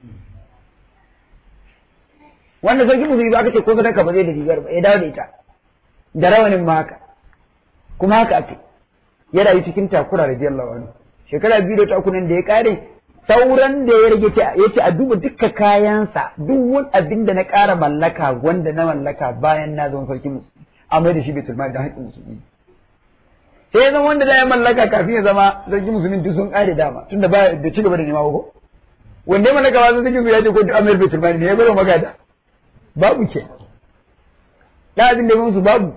wanda sarki musulmi ba aka ce ko sadaka ba zai da rigar ba ya dawo da ita da rawanin ma haka kuma haka ake ya rayu cikin takura radiyallahu anhu shekara biyu da takunan da ya kare sauran da ya rage ya ce a duba duka kayansa duk wani abin da na ƙara mallaka wanda na mallaka bayan na zama sarki musulmi a mai da shi bai mali da haƙƙin musulmi sai ya zama wanda da ya mallaka kafin ya zama sarki musulmi duk sun ƙare dama tunda ba da ci gaba da nema ko wanda ya mallaka ba sun sarki ya ce ko duk amir bai mali ne ya bari magada babu ke da abin da musu babu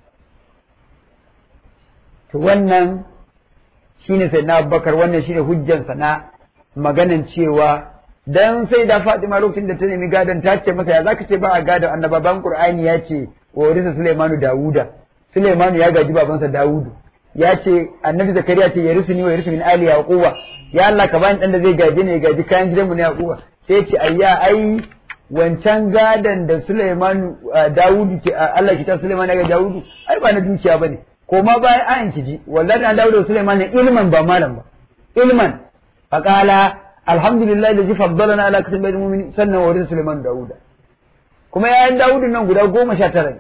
to wannan shine sai na Abubakar wannan shine hujjansa na maganan cewa dan sai da Fatima lokacin da ta nemi gadon ta ce masa ya zaka ce ba a gadon annababan Qur'ani ya ce wa warisa Sulaimanu Dawuda Sulaimanu ya gaji babansa Dawudu ya ce annabi Zakariya ce ya risu ni wa ya risu min ali yaquba ya Allah ka bani dan da zai gaje ne ya gaji kayan gidanmu na yaquba sai ce ayya ai wancan gadon da Sulaimanu Dawudu ke Allah ki ta Sulaiman ya ga Dawudu ai ba na dukiya bane ko ma bayan ayan ki ji wallahi an Dawudu Sulaiman ne ilman ba malam ba ilman faqala alhamdulillah alladhi faddalana ala kasbi mu'minin sannan wa rizq Sulaiman Dawuda kuma yayan Dawudu nan guda goma sha tara ne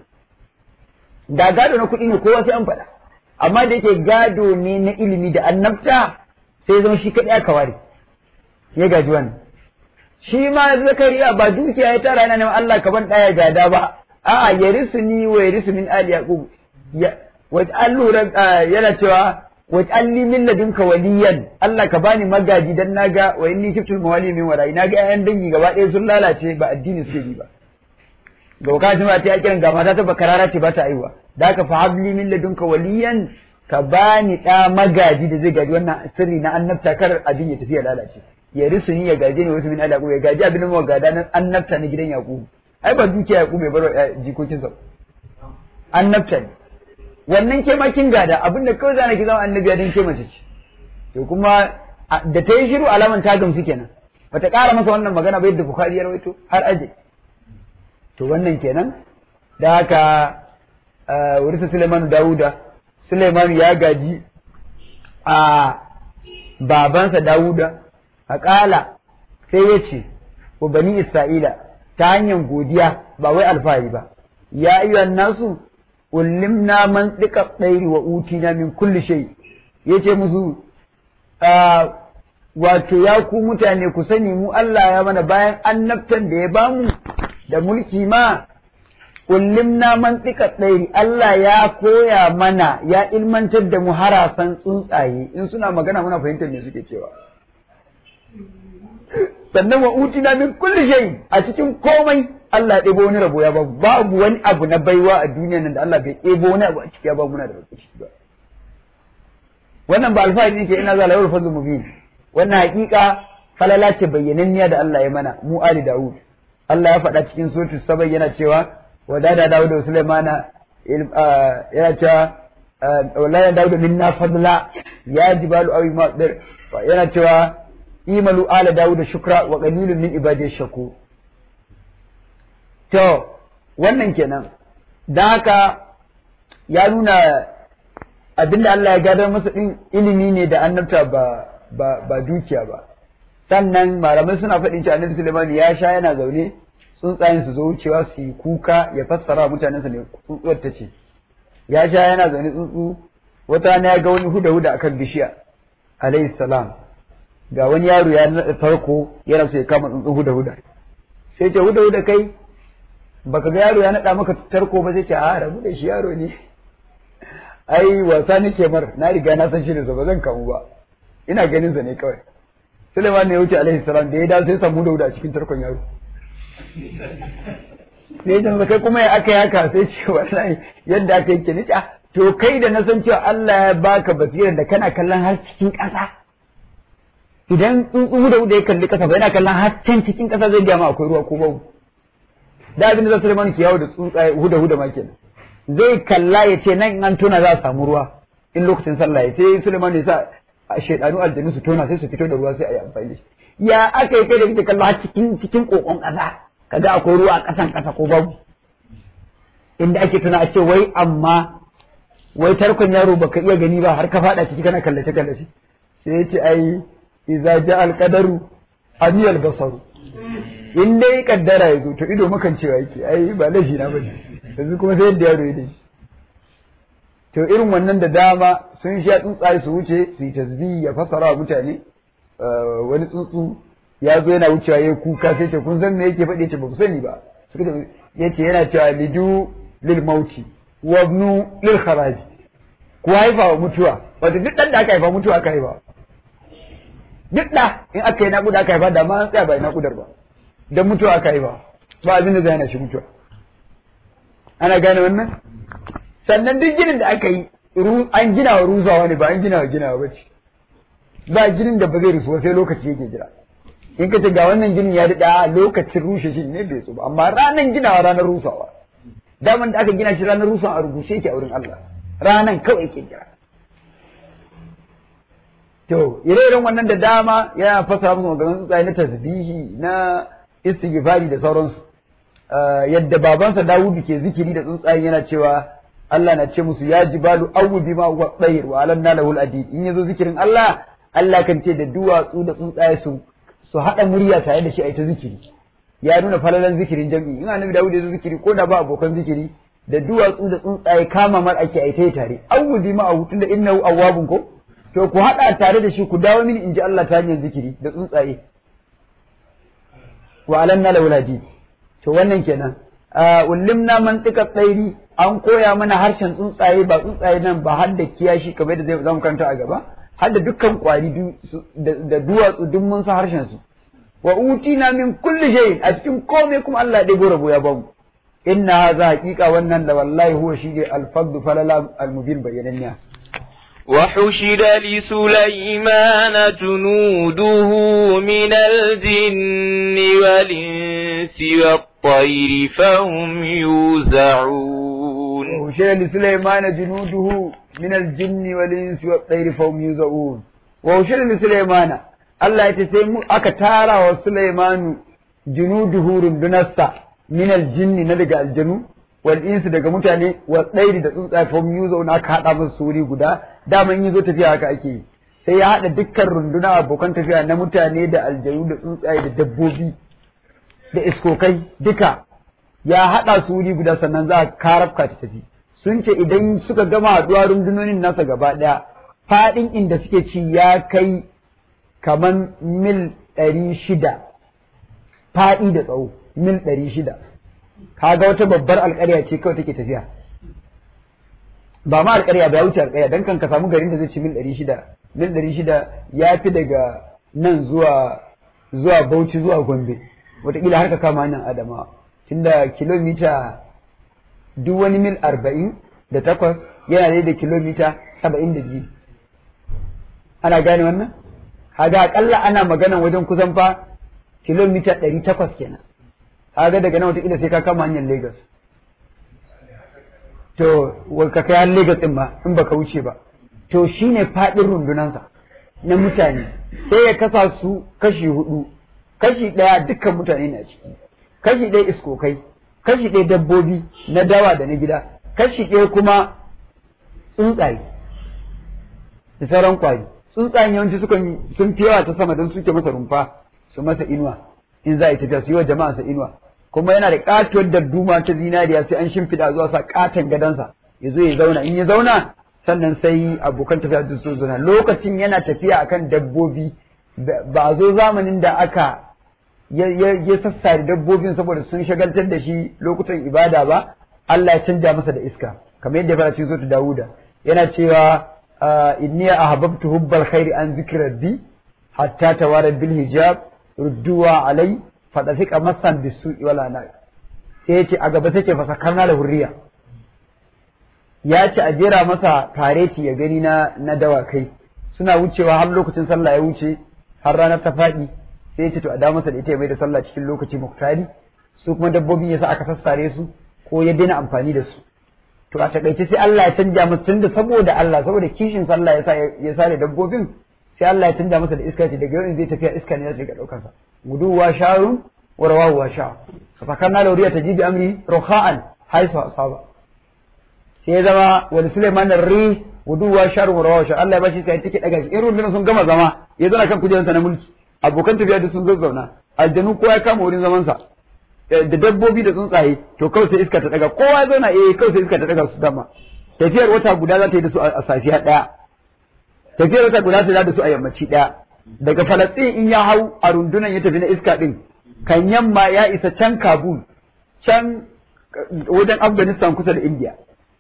da gado na kuɗi ne kowa sai an faɗa amma da yake gado ne na ilimi da annabta sai zama shi kaɗai aka ware ya gaji wannan shi ma zakariya ba dukiya ya tara yana neman Allah ka ban ɗaya gada ba a'a ya risu ni wa ya risu min ali yaqub waj'al lura yana cewa waj'al li min ladunka waliyan Allah ka bani magaji dan naga wa inni kiftul mawali min warai naga ƴaƴan dangi gaba ɗaya sun lalace ba addini suke bi ba ga wakati ma ta kiran ga mata ta bakarara ce ba ta aiwa da haka fa habli min ladunka waliyan ka bani ɗa magaji da zai gaji wannan sirri na annabta kar abin ya tafi ya lalace ya risu ni ya gaje ni wasu min ala ya gaji abin da gada nan annabta na gidan yaƙubu ai ba dukiya yaƙubu mai bar jikokinsa annabta ne wannan ke ma kin gada abinda kawai zana ki zama annabiya don ke mace ce to kuma da ta yi shiru alaman ta gamsu kenan bata ƙara masa wannan magana ba yadda bukhari ya rawaito har aje to wannan kenan da haka wurisa suleiman dawuda suleiman ya gaji a babansa dawuda a ƙala sai ya ce wa bani isra'ila ta hanyar godiya ba wai alfahari ba ya ayyuhan nasu ullimna man tsika tsairi wa utina min kulli shay yace musu wato ya ku mutane ku sani mu Allah ya mana bayan annabtan da ya bamu da mulki ma ullimna man tsika tsairi Allah ya koya mana ya ilmantar da mu harasan tsuntsaye in suna magana muna fahimtar me suke cewa sannan wa utina min kulli shay a cikin komai Allah ya ɗebo wani rabo ya ba babu wani abu na baiwa a duniya nan da Allah bai ɗebo wani abu a ciki ya ba muna da rabo ciki ba wannan ba alfahari ne ke ina za lawar fadlu mubin wannan hakika falala ce bayyananniya da Allah ya mana mu ali Dawud Allah ya faɗa cikin suratul sabai yana cewa wa da da Dawud da Sulaimana yana cewa wallahi Dawud minna fadla ya jibalu awi ma yana cewa imalu ala Dawud shukra wa qalilun min ibadiy shakur To, wannan kenan, don haka ya nuna abinda Allah ya gadar masa ɗin ilimi ne da annabta ba, ba, ba dukiya ba. Sannan malamai suna faɗin cewa annabi Suleiman ya sha yana zaune tsuntsayen su zo wucewa su yi kuka ya fassara mutanensa ne tsuntsuwar ta ce. Ya sha yana zaune tsuntsu wata rana ya ga wani huda-huda akan bishiya alayhi salam ga wani yaro ya naɗa farko yana so ya kama tsuntsu huda-huda. Sai ce huda-huda kai baka ga yaro ya naɗa maka tarko ba zai ce a rabu da shi yaro ne ai wasa nake mar na riga na san shi da ba zan kamu ba ina ganin sa ne kawai Suleiman ne ya wuce alaihi salam da ya dawo sai samu dauda a cikin tarkon yaro sai ya kai kuma ya aka yi haka sai ce wallahi yadda aka yi ke nica to kai da na san cewa Allah ya baka basira da kana kallon har cikin ƙasa idan tsuntsu huda huda ya kalli ƙasa ba yana kallon har can cikin ƙasa zai gama akwai ruwa ko babu da abin da za Suleiman ke yawo da tsuntsaye huda huda ma kenan zai kalla ya ce nan in an tona za a samu ruwa in lokacin sallah ya sai Suleiman ya sa shaidanu aljanu su tona sai su fito da ruwa sai a yi amfani da shi ya aka yi kai da kake kallo har cikin cikin kokon ƙasa kaga akwai ruwa a ƙasan ƙasa ko babu inda ake tuna a ce wai amma wai tarkon yaro baka iya gani ba har ka fada ciki kana kallace kallace sai ya ce ai idza ja al qadaru amiyal basaru in dai kaddara ya zo to ido makan cewa yake ai ba laifi na bane yanzu kuma sai yadda yaro ya dai to irin wannan da dama sun sha tsuntsaye su wuce su yi tasbihi ya fasara wa mutane wani tsuntsu ya zo yana wucewa ya kuka sai ce kun san me yake faɗi ce ba ku sani ba suka ce yace yana cewa lidu lil mauti wa ibnu lil kharaji ku haifa wa mutuwa wato duk dan da aka haifa mutuwa aka haifa duk da in aka yi naƙuda aka haifa da ma an tsaya ba naƙudar ba dan mutuwa aka haifa ba abin da zai hana shi mutuwa ana gane wannan sannan duk ginin da aka yi an gina wa rusawa ne ba an gina wa ginawa ba ce ba ginin da ba zai rusuwa sai lokaci yake jira in ka ce ga wannan ginin ya daɗa lokacin rushe shi ne bai so ba amma ranar ginawa ranar rusawa daman da aka gina shi ranar rusawa a rubuce yake a wurin Allah ranan kawai yake jira to ire-iren wannan da dama yana fasa musu maganin tsuntsaye na tasbihi na istighfari da sauransu yadda babansa Dawudu ke zikiri da tsuntsaye yana cewa Allah na ce musu ya jibalu awwi ma huwa tsayir wa alanna lahu al-adid in yazo zikirin Allah Allah kan ce da duwatsu da tsuntsaye su su haɗa murya tare da shi a ita zikiri ya nuna falalan zikirin jam'i in annabi Dawud ya zo zikiri ko da ba abokan zikiri da duwatsu da tsuntsaye kama mar ake a ita tare awudi ma a hutun da innahu awwabun ko to ku haɗa tare da shi ku dawo mini in ji Allah ta hanyar zikiri da tsuntsaye wa alanna lawladi to wannan kenan ullimna mantika tsairi an koya mana harshen tsuntsaye ba tsuntsaye nan ba har da kiyashi kamar da zai zamu karanta a gaba har da dukkan kwari da duwatsu duk mun san harshen su wa utina min kulli shay a cikin komai kuma Allah ya ɗebo rabo ya bamu inna hadha haqiqa wannan da wallahi huwa shi al-fadl falala al-mubin bayyananniya وحشد لسليمان جنوده من الجن والإنس والطير فهم يوزعون وحشد لسليمان جنوده من الجن والإنس والطير فهم يوزعون وحشد لسليمان Allah ya ce sai mu aka tara wa Sulaimanu junuduhu rundunarsa min aljinni na daga aljanu wal insu daga mutane wa tsairi da tsuntsaye fa mu zauna aka hada musu suri guda daman yi zo tafiya haka ake yi sai ya hada dukkan runduna abokan tafiya na mutane da aljanu da tsuntsaye da dabbobi da iskokai duka ya hada suri guda sannan za a karafka ta tafi sun ce idan suka gama haduwa rundunonin nasa gaba daya fadin inda suke ci ya kai kaman mil ɗari shida faɗi da tsawo mil ɗari shida kaga wata babbar alƙarya ce kawai take tafiya ba ma alƙarya ba ya wuce alƙarya dan kan ka samu garin da zai ci mil ɗari shida mil ɗari shida ya fi daga nan zuwa zuwa Bauchi zuwa Gombe wataƙila har ka kama hanyar Adamawa tunda kilomita duk wani mil arba'in da takwas yana da kilomita saba'in da biyu ana gane wannan kaga akalla ana maganan wajen kusan fa kilomita ɗari takwas kenan kaga daga nan wataƙila sai ka kama hanyar Lagos to ka kai har Lagos ɗin ma in baka wuce ba to shine faɗin rundunansa na mutane sai ya kasa su kashi hudu kashi ɗaya dukkan mutane na ciki kashi ɗaya iskokai kashi ɗaya dabbobi na dawa da na gida kashi ɗaya kuma tsuntsaye da sauran kwari tsuntsayen yawanci sukan sun fi yawa ta sama don suke masa rumfa su masa inuwa in za a yi tafiya su yi wa jama'a sa inuwa kuma yana da katuwar darduma ta zinariya sai an shimfiɗa zuwa sa katon gadansa ya zo ya zauna in ya zauna sannan sai abokan tafiya da su zauna lokacin yana tafiya akan dabbobi ba a zo zamanin da aka ya sassare dabbobin saboda sun shagaltar da shi lokutan ibada ba Allah ya canja masa da iska kamar yadda ya fara cikin sura Dawuda yana cewa inni ahbabtu hubbal khairi an zikri rabbi hatta tawara bil hijab rudduwa alai fadafika masan bisu'i wala na sai ya ce a gaba take fasakarna da hurriya ya ce a jera masa fareti ya gani na na dawakai suna wucewa har lokacin sallah ya wuce har ranar ta faɗi sai ya ce to a da masa da ita ya mai da sallah cikin lokaci muktari su kuma dabbobin yasa aka sassare su ko ya daina amfani da su to a takaice sai Allah ya canja masa tunda saboda Allah saboda kishin sallah yasa ya sare dabbobin sai Allah ya canja masa da iska ce daga yau zai tafiya iska ne zai ga daukar sa guduwa sharun wa rawahu wa sha fasakarna lauriya tajibi amri ruha'an haifa asaba sai ya zama wani Suleiman ri guduwa sharun wa rawahu sha Allah ya bashi sai take daga shi irin rundunar sun gama zama ya zana kan kujerarsa na mulki abokan tafiya da sun zazzauna aljanu kowa ya kama wurin zaman sa da dabbobi da tsuntsaye to kawai sai iska ta daga kowa ya zauna eh kawai sai iska ta daga su dama tafiyar wata guda za ta yi da su a safiya daya tafiyar wata guda sai da su a yammaci daya daga Falastin in ya hau a rundunan ya tafi na iska din kan yamma ya isa can Kabul can wajen Afghanistan kusa da India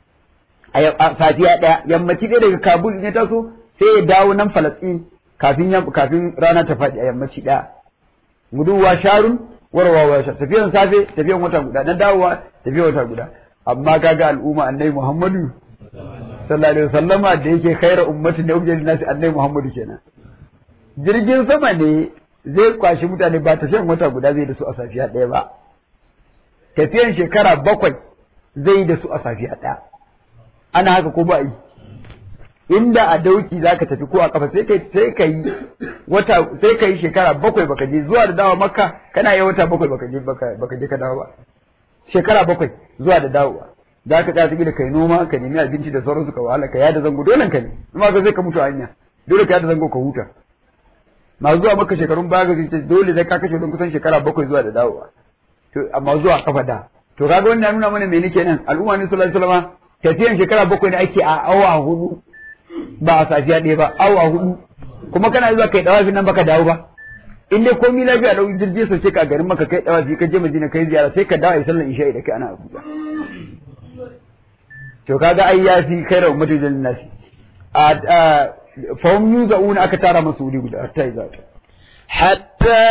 a safiya daya yammaci ɗaya daga Kabul in ya taso sai ya dawo nan Falastin kafin kafin rana ta faɗi a yammaci daya guduwa sharun warwawa sha tafiyan safe tafiyan wata guda na dawowa tafiyan wata guda amma kaga al'umma annabi Muhammadu sallallahu alaihi wasallama da yake khaira ummatin da ubjil nasi annabi Muhammadu kenan jirgin sama ne zai kwashi mutane ba tafiyan wata guda zai da su a safiya ɗaya ba tafiyan shekara bakwai zai da su a safiya ɗaya ana haka ko ba yi inda a dauki zaka tafi ko a kafa sai kai sai kai wata sai kai shekara bakwai baka je zuwa da dawo makka kana yi wata bakwai baka je baka baka je ka dawo ba shekara bakwai zuwa da dawowa za ka tsaya da kai noma ka nemi abinci da sauransu ka wahala ka yada zango dole ka ne amma ka zai ka mutu a hanya dole ka yada zango ka huta masu zuwa maka shekarun baya ga ce dole zai ka kashe don kusan shekara bakwai zuwa da dawowa to amma zuwa kafa da to kaga wannan nuna mana me nake nan al'umma ne sallallahu alaihi wasallam tafiyan shekara bakwai ne ake a awa hudu ba a safiya ɗaya ba awa hudu kuma kana zuwa kai dawafi nan baka dawo ba in dai komai lafiya da jirgi sauke ka garin maka kai dawafi ka je Madina kai ziyara sai ka dawo a sallar isha'i da kai ana Abuja to kaga ai ya fi kai rawu mutum nasi a fahim yuzauna aka tara masu wuri guda hatta iza حتى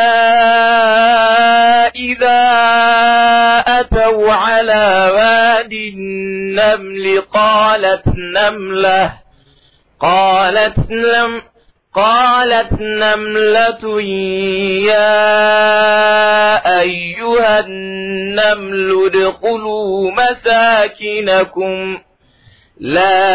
إذا أتوا على واد النمل قالت نملة قالت نم قالت نملة يا أيها النمل ادخلوا مساكنكم لا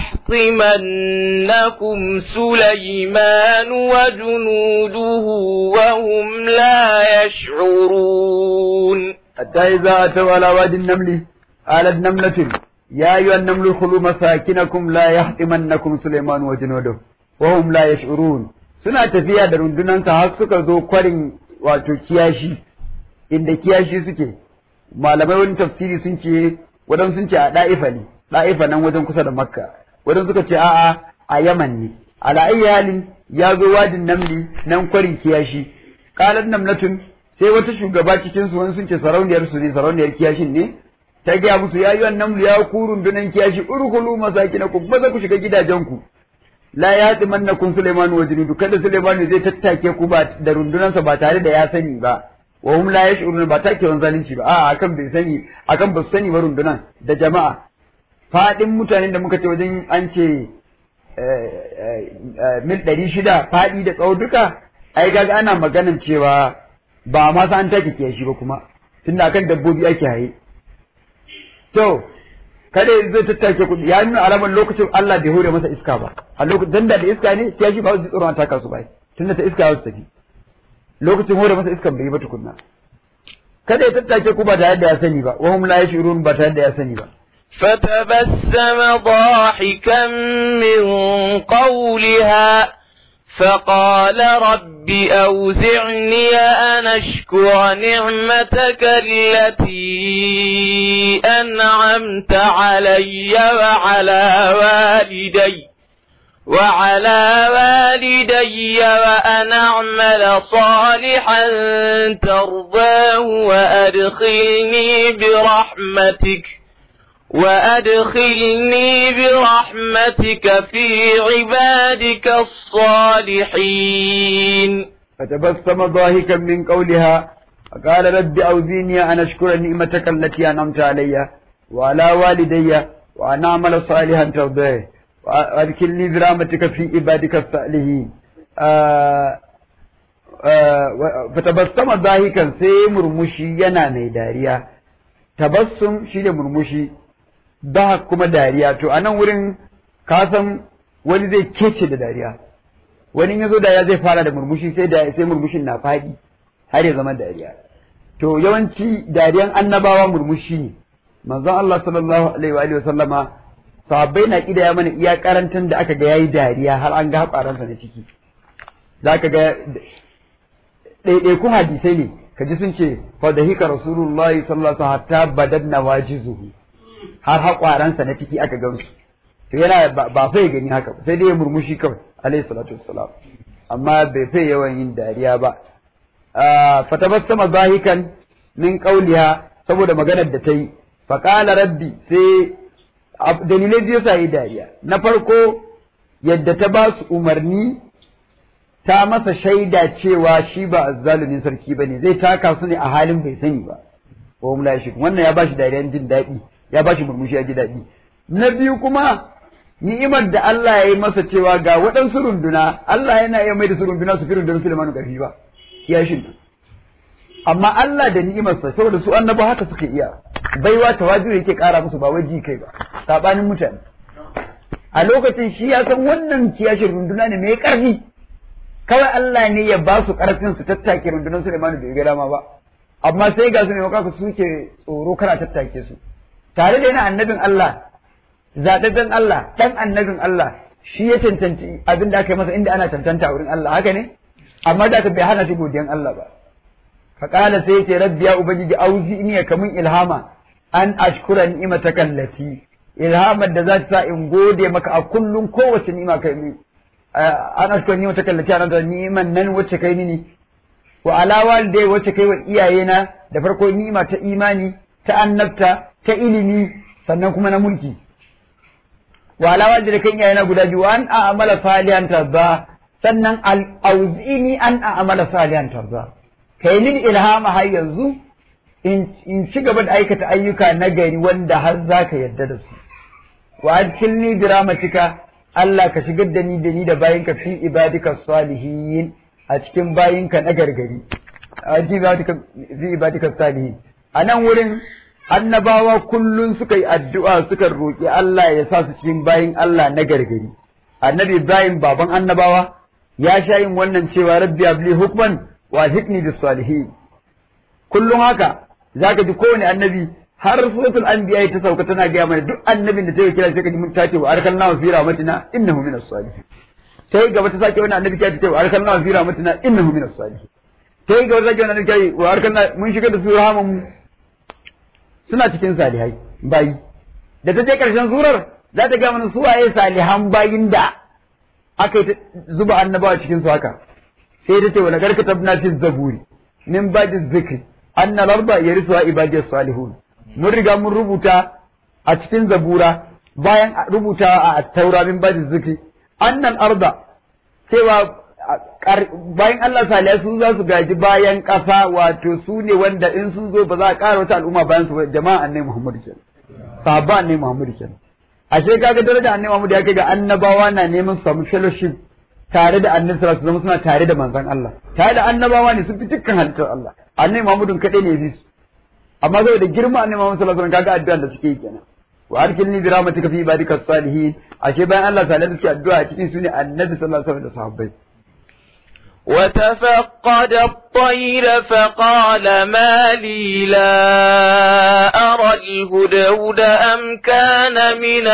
يحطمنكم سليمان وجنوده وهم لا يشعرون حتى إذا أتوا على واد النمل قالت نملة يا أيها النمل ادخلوا مساكنكم لا يحطمنكم سليمان وجنوده وهم لا يشعرون suna tafiya da rundunansa har suka zo kwarin wato kiyashi inda kiyashi suke malamai wani tafsiri sun ce wadan sun ce a da'ifa ne da'ifa nan wajen kusa da makka wadan suka ce a'a a yaman ne ala ayyi halin ya zo wadin namli nan kwarin kiyashi qalat namlatun sai wata shugaba cikin su wani sun ce sarauniyar su ne sarauniyar kiyashin ne ta gaya musu ya yi wannan ya ku rundunan kiyashi urkulu masakinakum maza ku shiga gidajenku la ya mannakum Sulaiman wa junudu kada Sulaiman zai tattake ku ba da rundunansa ba tare da ya sani ba wa hum la yash'urun ba take wani zalunci ba a akan bai sani akan ba su sani ba rundunan da jama'a fadin mutanen da muka ce wajen an ce mil ɗari shida faɗi da tsawo duka ai kaga ana maganan cewa ba ma sa an take kiyashi ba kuma tunda akan dabbobi ake haye to kada zai tattake kuɗi ya nuna alamar lokacin Allah bai hore masa iska ba a lokacin dan da iska ne sai shi ba su tsoron an taka su bai tunda ta iska su tafi lokacin hore masa iskan bai ba tukunna kada ya tattake ku ba tare da ya sani ba wa hum la yashurun ba tare da ya sani ba فتبسم ضاحكا من قولها فقال رب أوزعني أن أشكر نعمتك التي أنعمت علي وعلى والدي وعلى والدي وأن أعمل صالحا ترضاه وأدخلني برحمتك وأدخلني برحمتك في عبادك الصالحين فتبسم ضاحكا من قولها قال رب أوزيني أن أشكر نعمتك التي أنعمت علي وعلى والدي وأن أعمل صالحا ترضيه وأدخلني برحمتك في عبادك الصالحين فتبسم ضاحكا sai murmushi yana mai dariya tabassum shine murmushi da kuma dariya to a nan wurin ka san wani zai kece da dariya wani ya zo da ya zai fara da murmushi sai da sai murmushin na faɗi har ya zama dariya to yawanci dariyan annabawa murmushi ne manzon Allah sallallahu alaihi wa alihi sallama sahabbai na kidaya mana iya karantan da aka ga yayi dariya har an ga haƙaransa na ciki zaka ga ɗaiɗaikun hadisai ne kaji sun ce fa da hika rasulullahi sallallahu alaihi wasallam hatta badanna wajizuhu har haƙwaransa na ciki aka gamsu to yana ba fa ya gani haka sai dai ya murmushi kawai alaihi salatu wassalam amma bai fai yawan yin dariya ba fatabassama zahikan min qawliha saboda maganar da ta yi faqala rabbi sai dalilai biyu sa yi dariya na farko yadda ta ba su umarni ta masa shaida cewa shi ba azzalumin sarki bane zai taka su ne a halin bai sani ba wa hum la wannan ya bashi dariyan jin daɗi ya bashi murmushi ya ji daɗi na biyu kuma ni'imar da Allah ya yi masa cewa ga waɗansu runduna Allah yana iya mai da su runduna su fi rundunar Sulaiman ƙarfi ba iya shin amma Allah da ni'imarsa saboda su annaba haka suka iya baiwa tawaju yake ƙara musu ba waji kai ba sabanin mutane a lokacin shi ya san wannan kiyashin runduna ne mai ƙarfi kawai Allah ne ya ba su ƙarfin su tattake rundunar Sulaiman bai ga dama ba amma sai ga su ne maka suke tsoro kana tattake su tare da yana annabin Allah zaɓaɓɓen Allah ɗan annabin Allah shi ya cancanci abin da aka yi masa inda ana cancanta wurin Allah haka ne amma da aka bai hana shi godiyan Allah ba fa qala sai yace rabbi ya ubangiji auzi ni ka mun ilhama an ashkura ni'mataka allati ilhamar da za ta sa in gode maka a kullum kowace ni'ima kai min an ashkura ni'mataka allati an da ni'iman nan wacce kai ni wa ala walidai wacce kai wa iyayena da farko ni'ima ta imani ta annabta ta ilimi sannan kuma na mulki wa alawa da kan iyayena guda biyu an a amala salihan tarza sannan auzini an a amala salihan tarza kai min ilhama har yanzu in ci gaba da aikata ayyuka na gari wanda har za ka yarda da su wa adkilni bi rahmatika Allah ka shigar da ni da ni da bayinka fi ibadika salihin a cikin bayinka na gargari a fi ibadika salihin a nan wurin annabawa kullum suka yi addu'a suka roƙi Allah ya sa su cikin bayin Allah na gargari. Annabi Ibrahim baban annabawa ya sha yin wannan cewa rabbi abli hukman wa hikni bis salihin. Kullum haka zaka ji kowane annabi har suratul anbiya ta sauka tana gaya mana duk annabin da ta yi kira sai ka ji mun ta ce wa arkalna wa fi rahmatina innahu minas salihin. Sai gaba ta sake wani annabi ta ce wa arkalna wa fi rahmatina innahu minas salihin. Sai gaba ta sake wani annabi ta ce wa arkalna mun shiga da su rahaman mu suna cikin salihai bayi da ta je ƙarshen surar za ta ga mana suwaye salihan bayin da aka yi zuba annabawa cikin su haka sai ta ce wa nagar katabna fi zaburi min ba'di zikri anna larba yarisuha ibadi salihun mun riga mun rubuta a cikin zabura bayan rubuta a taura min ba'di zikri annal arda cewa bayan Allah salihai su za su gaji bayan ƙasa wato su ne wanda in sun zo ba za a ƙara wata al'umma bayan su jama'a annai Muhammadu kenan sahaba annai Muhammadu kenan ashe kaga daraja annai Muhammadu ya kai ga annabawa na neman su samu fellowship tare da annabi sallallahu alaihi wasallam suna tare da manzon Allah tare da annabawa ne sun fi dukkan halittar Allah annai Muhammadu kadai ne bi su amma saboda girma annai Muhammadu sallallahu alaihi wasallam kaga addu'a da suke yi kenan wa arkilni bi rahmatika fi ibadika salihin ashe bayan Allah sallallahu alaihi wasallam addu'a cikin su ne annabi sallallahu alaihi wasallam da sahabbai وتفقد الطير فقال ما لي لا أرى الهدهد أم كان من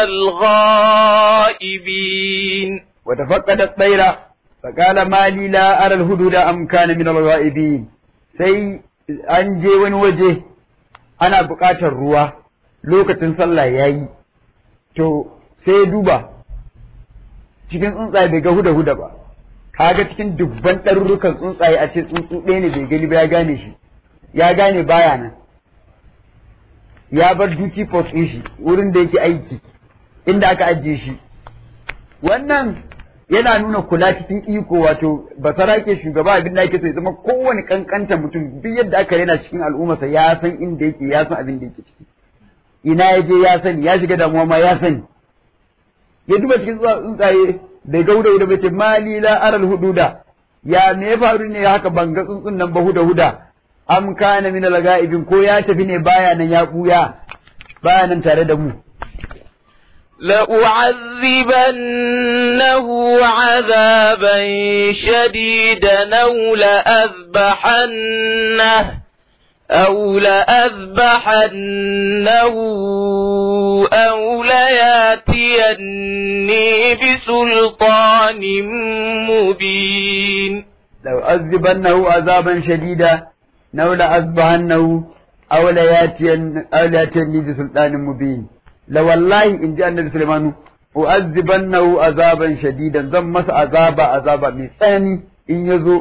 الغائبين وتفقد الطير فقال ما لي لا أرى الهدهد أم كان من الغائبين sai an je wani waje ana buƙatar ruwa lokacin sallah ya yi to sai duba cikin tsuntsaye bai ga huda-huda ba kaga cikin dubban ɗarurrukan tsuntsaye a ce tsuntsu ɗaya ne bai gani ba ya gane shi ya gane baya nan ya bar duty post ɗin shi wurin da yake aiki inda aka ajiye shi wannan yana nuna kula cikin iko wato basara ke shugaba abin da yake so ya zama kowane kankanta mutum duk yadda aka rena cikin al'ummarsa ya san inda yake ya san abin da yake ciki ina ya je ya sani ya shiga damuwa ma ya sani ya duba cikin tsuntsaye bai ga huda huda bai ce mali la aral hududa ya me ya faru ne haka ban ga tsuntsun nan ba huda huda am kana min al ko ya tafi ne baya nan ya buya baya nan tare da mu لأعذبنه عذابا شديدا أو لأذبحنه أو لأذبحنه أو لياتيني بسلطان مبين لو أذبنه عذابا شديدا أو لأذبحنه أو لياتين أو لياتيني بسلطان مبين la wallahi in ji annabi Sulaimanu u'azzibannahu azaban shadidan zan masa azaba azaba mai tsanani in ya zo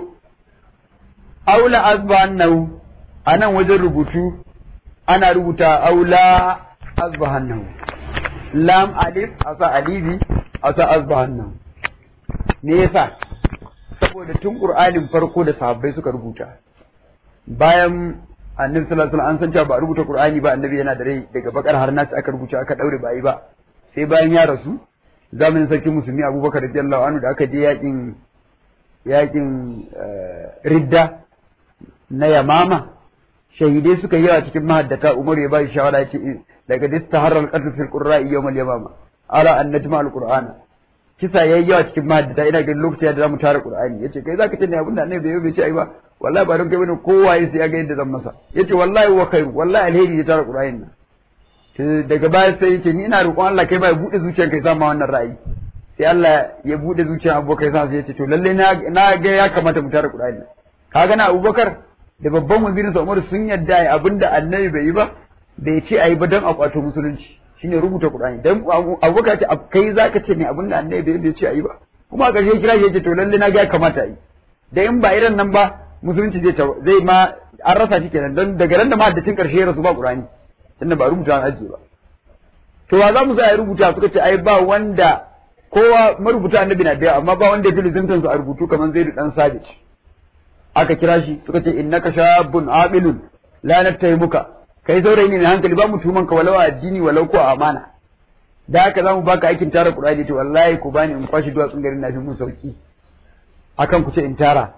aula azbahannahu a nan wajen rubutu ana rubuta aula azbahannahu lam alif a sa alifi a sa azbahannahu me yasa saboda tun qur'anin farko da sahabbai suka rubuta bayan annabi sallallahu alaihi wasallam an san cewa ba a rubuta Qur'ani ba annabi yana da rai daga bakar har nasi aka rubuta aka daure ba yi ba sai bayan ya rasu zamanin sarki musulmi Abubakar radiyallahu anhu da aka je yakin yakin ridda na Yamama shahidai suka yi yawa cikin mahaddata Umar ya ba shi shawara yace daga distaharar qatl fil qurra'i yawm al-yamama ara an najma al-qur'ana kisa yayi yawa cikin mahaddata ina ganin lokacin da zamu tara Qur'ani yace kai zaka ce ne abinda annabi bai bai ce ai ba wallahi ba don kai bane kowa sai ya ga yadda zan masa yace wallahi wa khairu wallahi alheri ya tara Qur'anin nan daga baya sai yace ni ina roƙon Allah kai ba ya bude zuciyar kai sama wannan ra'ayi sai Allah ya bude zuciyar Abubakar sai yace to lalle na na ga ya kamata mu tara Qur'ani kaga na Abubakar da babban wazirin sa Umar sun yadda ai abinda annabi bai yi ba bai ce ai ba don a kwato musulunci shine rubuta Qur'ani dan Abubakar ce kai zaka ce ne abinda annabi bai ce ai ba kuma a ƙarshe kira shi yace to lalle na ga ya kamata ai da in ba irin nan ba musulunci zai zai ma an rasa shi kenan don daga ran da mahaddacin karshe ya rasu ba Qur'ani tunda ba rubuta an ajiye ba to wa za mu sa ya rubuta suka ce ai ba wanda kowa marubuta annabi na da amma ba wanda ya fi lizimtan su a rubutu kamar Zaid dan Sabit aka kira shi suka ce innaka shabun aqilun la nattahimuka kai saurayi ne mai hankali ba mu tuman ka walau a addini walau ko a amana da haka za mu baka aikin tara Qur'ani to wallahi ku bani in kwashi duwatsun garin na fi mun sauki akan ku ce in tara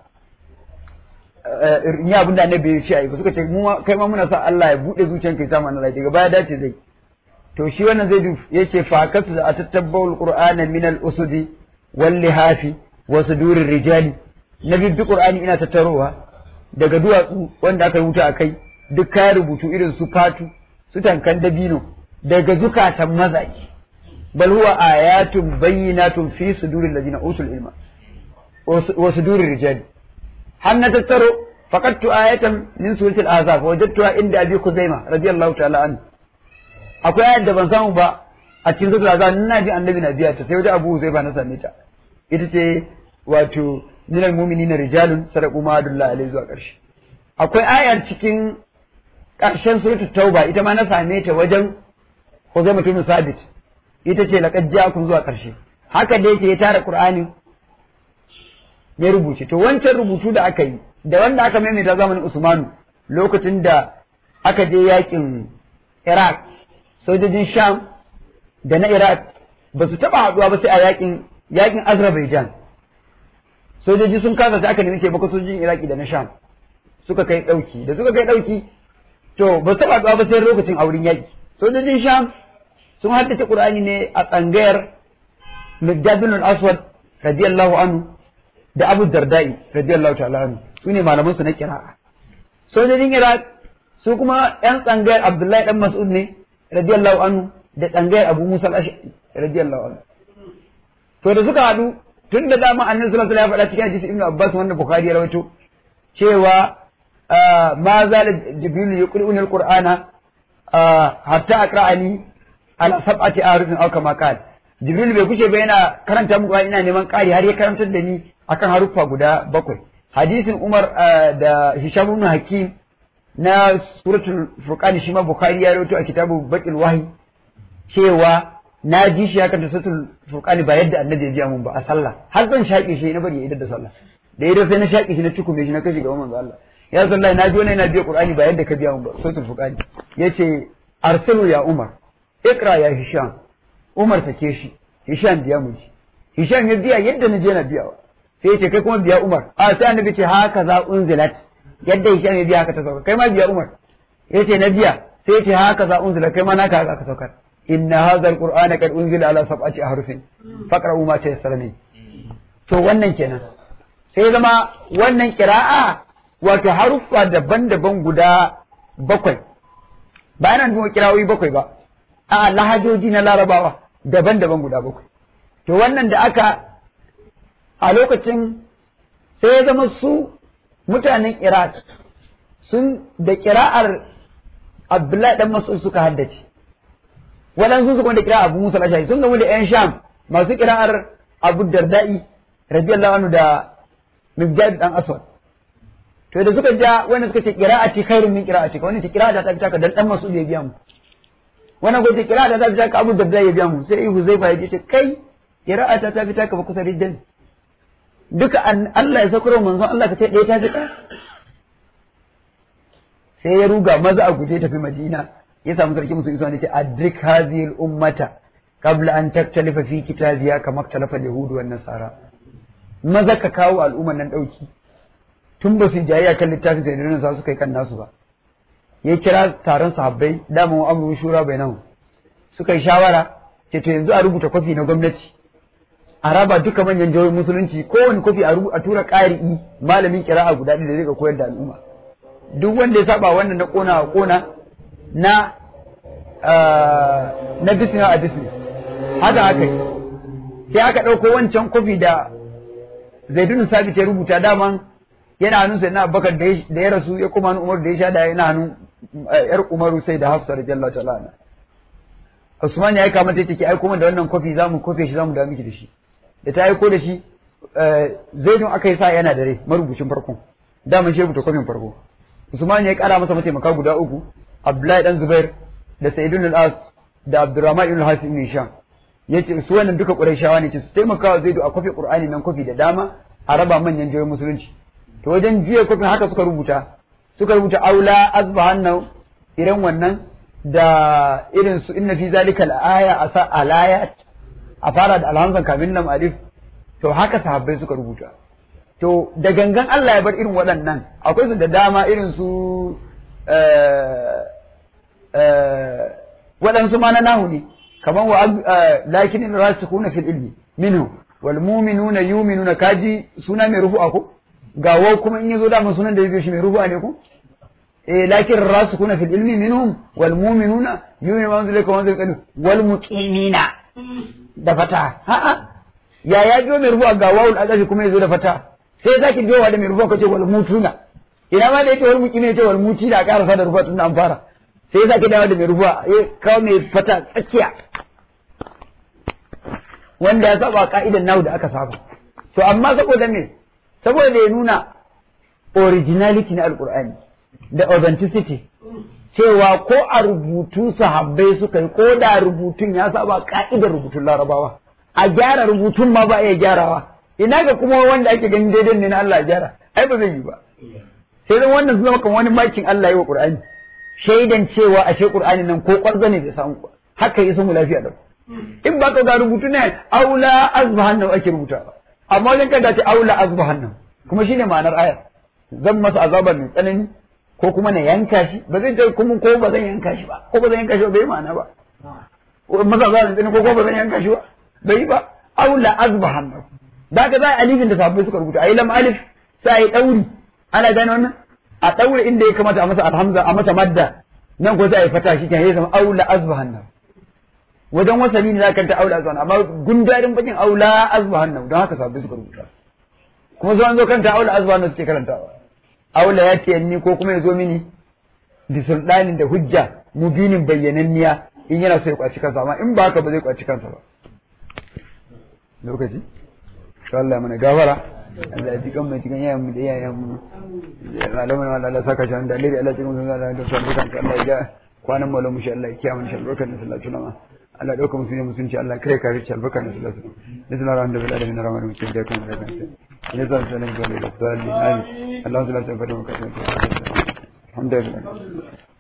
in yi abin da annabi ya ce ai suka ce mu kai ma muna sa Allah ya bude zuciyar kai samu Allah daga baya dace zai to shi wannan zai duf yace fa kasu da atattabbul qur'ana min al usudi wal lihafi wa sudurir rijali na duk qur'ani ina tattarowa daga duwatsu wanda aka rubuta akai duk kayan rubutu irin su fatu su tankan dabino daga zukatan mazaji bal huwa ayatun bayyinatun fi suduril ladina utul ilma wa sudurir rijali har na tattaro faqattu ayatan min suratul azab wajadtuha inda abi kuzaima radiyallahu ta'ala anhu akwai ayat da ban samu ba a cikin suratul azab ina ji annabi na biya ta sai wajen abu zai na same ta ita ce wato minal mu'minina rijalun sadaqu ma adullah alaihi zuwa karshe akwai ayar cikin karshen suratul tauba ita ma na same ta wajen Huzaima bin Sabit ita ce laqad ja'akum zuwa karshe haka da yake ya tara Qur'ani ya rubuce to wancan rubutu da aka yi da wanda aka maimaita zamanin Usmanu lokacin da aka je yakin Iraq sojojin Sham da na Iraq ba su taba haduwa ba sai a yakin yakin Azerbaijan sojoji sun kasa sai aka nemi taimako sojojin Iraki da na Sham suka kai dauki da suka kai dauki to ba su taba haduwa ba sai lokacin auren yaki sojojin Sham sun haddace Qur'ani ne a tsangayar Miqdad bin al-Aswad radiyallahu anhu da Abu Dardai radiyallahu ta'ala anhu su ne malaman su na kira'a sojojin Iraq su kuma yan tsangayar Abdullahi dan Mas'ud ne radiyallahu anhu da tsangayar Abu Musa al-Ash'ari radiyallahu anhu to da suka haɗu tun da dama annabi sallallahu alaihi wasallam ya faɗa cikin hadisi Ibn Abbas wanda Bukhari ya rawaito cewa ma zala jibril yuqri'uni al-qur'ana hatta aqra'ani ala sab'ati ahrufin aw kama qala jibril bai kushe ba yana karanta muku ina neman ƙari har ya karantar da ni akan haruffa guda bakwai hadisin Umar da Hisham ibn Hakim na suratul Furqan shi ma Bukhari ya rawaito a kitabu Baqil Wahyi cewa na ji shi ya kanta suratul furqani ba yadda annabi ya ji mun ba a sallah har zan shaƙe shi na bari ya idar da sallah da idan sai na shaƙe shi na cikume shi na kashi ga manzo Allah ya sallah na ji wani yana biya qur'ani ba yadda ka biya mun ba suratul furqani yace arsilu ya umar ikra ya hisham umar sake shi hisham biya mu ji hisham ya biya yadda na je na biyawa sai yace kai kuma biya umar a sai annabi ce haka za unzilat yadda hisham ya biya haka ta sauka kai ma biya umar yace na biya sai yace haka za unzilat kai ma naka haka ka saukar inna hadha alqur'ana qad unzila ala sab'ati ahrufin faqra'u ma tayassara min to wannan kenan sai zama wannan kira'a wato haruffa daban-daban guda bakwai ba yana nufin kirawoyi bakwai ba a lahajoji na larabawa daban-daban guda bakwai to wannan da aka a lokacin sai ya zama su mutanen iraq sun da kira'ar abdullahi dan mas'ud suka haddace waɗansu su kuma da kira'ar abu musa al sun gamu da yan sham masu kira'ar abu dardai radiyallahu anhu da mibjad dan aswad to da suka ja wanda suka ce qira'ati khairun min qira'ati ka wannan ce qira'a ta fita ka dan dan mas'ud ya biya mu wannan ko ce qira'a ta fita ka abu dardai ya biya mu sai huzaifa ya ce kai qira'a ta fita ka ba kusa riddan duka Allah ya sakuro manzon Allah ka ce ɗaya ta fita sai ya ruga maza a guje tafi Madina ya samu sarki musu isa ne ce adrik hadhihi ummata qabla an taktalifa fi kitabiya kama talafa yahudu wan nasara maza ka kawo al'umman nan dauki tun ba su jayayya kan littafin sai da sa suka yi kan nasu ba ya kira taron sahabbai dama wa amru shura bainahu suka yi shawara ce to yanzu a rubuta kwafi na gwamnati a raba duka manyan jihohin musulunci kowane kwafi a tura ƙari'i malamin kira'a guda ɗaya da zai ga koyar da al'umma duk wanda ya saba wannan na kona a kona na na business a business haka aka yi sai aka ɗauko wancan kwafi da zaidun sabit ya rubuta daman yana hannun sai na abubakar da ya rasu ya kuma umar da ya sha da yana hannun yar umaru sai da hafsa da jalla ta'ala Usman ya aika mata take aiko da wannan kwafi zamu kofe shi zamu da miki da shi da ta aiko da shi zaidun aka yi sa yana da rai marubucin farkon daman shi rubuta kwafin farko Usman ya kara masa mataimaka guda uku Abdullahi dan Zubair da Sa'idun al-As da Abdurrahman ibn Hasim ibn Hisham yace su wannan duka Qurayshawa ne ce su taimaka wa Zaidu a kwafi Qur'ani nan kwafi da dama a raba manyan jihohin musulunci to wajen juya kwafin haka suka rubuta suka rubuta aula azbahanna irin wannan da irin su inna fi zalika al-aya asa alayat a fara da alhamzan kamin nan alif to haka sahabbai suka rubuta to da gangan Allah ya bar irin waɗannan akwai su da dama irin su waɗansu ma na nahu ne kamar wa lakin rasikhuna fil ilmi minhu wal mu'minuna yu'minuna kaji suna mai rufu'a ko ga wau kuma in yazo da mun sunan da yake shi mai rufu'a ne ko eh lakin rasikhuna fil ilmi minhum wal mu'minuna yu'minuna wa anzalaka wa anzalaka wal muqimina da fata ha'a ya ya biyo mai rufu'a ga wawul adashi kuma yazo da fata sai zaki biyo da mai rufu'a kace wal mutuna ina ma da yake wal muqimina yace wal muti da karasa da rufu'a tun an fara sai zaki dawo da mai rufu'a ya kawo mai fata tsakiya wanda ya saba ka'idan nahu da aka saba to amma saboda me saboda ya nuna originality na alqur'ani da authenticity cewa ko a rubutu sahabbai suka yi ko da rubutun ya saba ka'idar rubutun larabawa a gyara rubutun ma ba iya gyarawa ina ga kuma wanda ake ganin daidai ne na Allah ya gyara ai ba zai yi ba sai dan wannan zama kan wani makin Allah yi wa Qur'ani shaidan cewa ashe Qur'ani nan ko kwarza ne bai samu haka yi mu lafiya da in ba ka ga rubutu ne aula azbahan ake rubuta amma wajen kada ce aula azbahan kuma shine ma'anar ayar zan masa azabar mai tsanani ko kuma na yanka shi ba zai ce kuma ko ba zan yanka shi ba ko ba zan yanka shi ba bai ma'ana ba masa azabar mai ko ko ba zan yanka shi ba bai ba aula azbahan da ka za a alifin da sahabbai suka rubuta ayi lam alif sai ayi dauri ana gane wannan a daure inda ya kamata a masa alhamza a masa madda nan ko sai ayi fata shi kan ya zama aula azbahan wajen wasali ne za ka ta aula azbahan amma gundarin bakin aula azbahan don haka sahabbai suka rubuta kuma zuwan zo kanta aula azbahan suke karantawa aula ya ce ni ko kuma ya zo mini da sultanin da hujja mubinin bayyananniya in yana so ya kwaci kansa amma in ba haka ba zai kwaci kansa ba lokaci to Allah mana gafara Allah ya ji kan mai cikin yayan mu da yayan mu Allah mana Allah saka shi da alheri Allah cikin mun da da sabbukan Allah ya ga kwanan malamu shi Allah ya kiyaye mu shi barkan da sallallahu alaihi wasallam Allah dauka musulmi musulunci Allah kare kare ci albarka da sallallahu alaihi wasallam bismillahir rahmanir rahim alamin rahmanir rahim da kan da kan ne zan sanin ga da sallallahu alaihi wasallam Allah subhanahu wa ta'ala alhamdulillah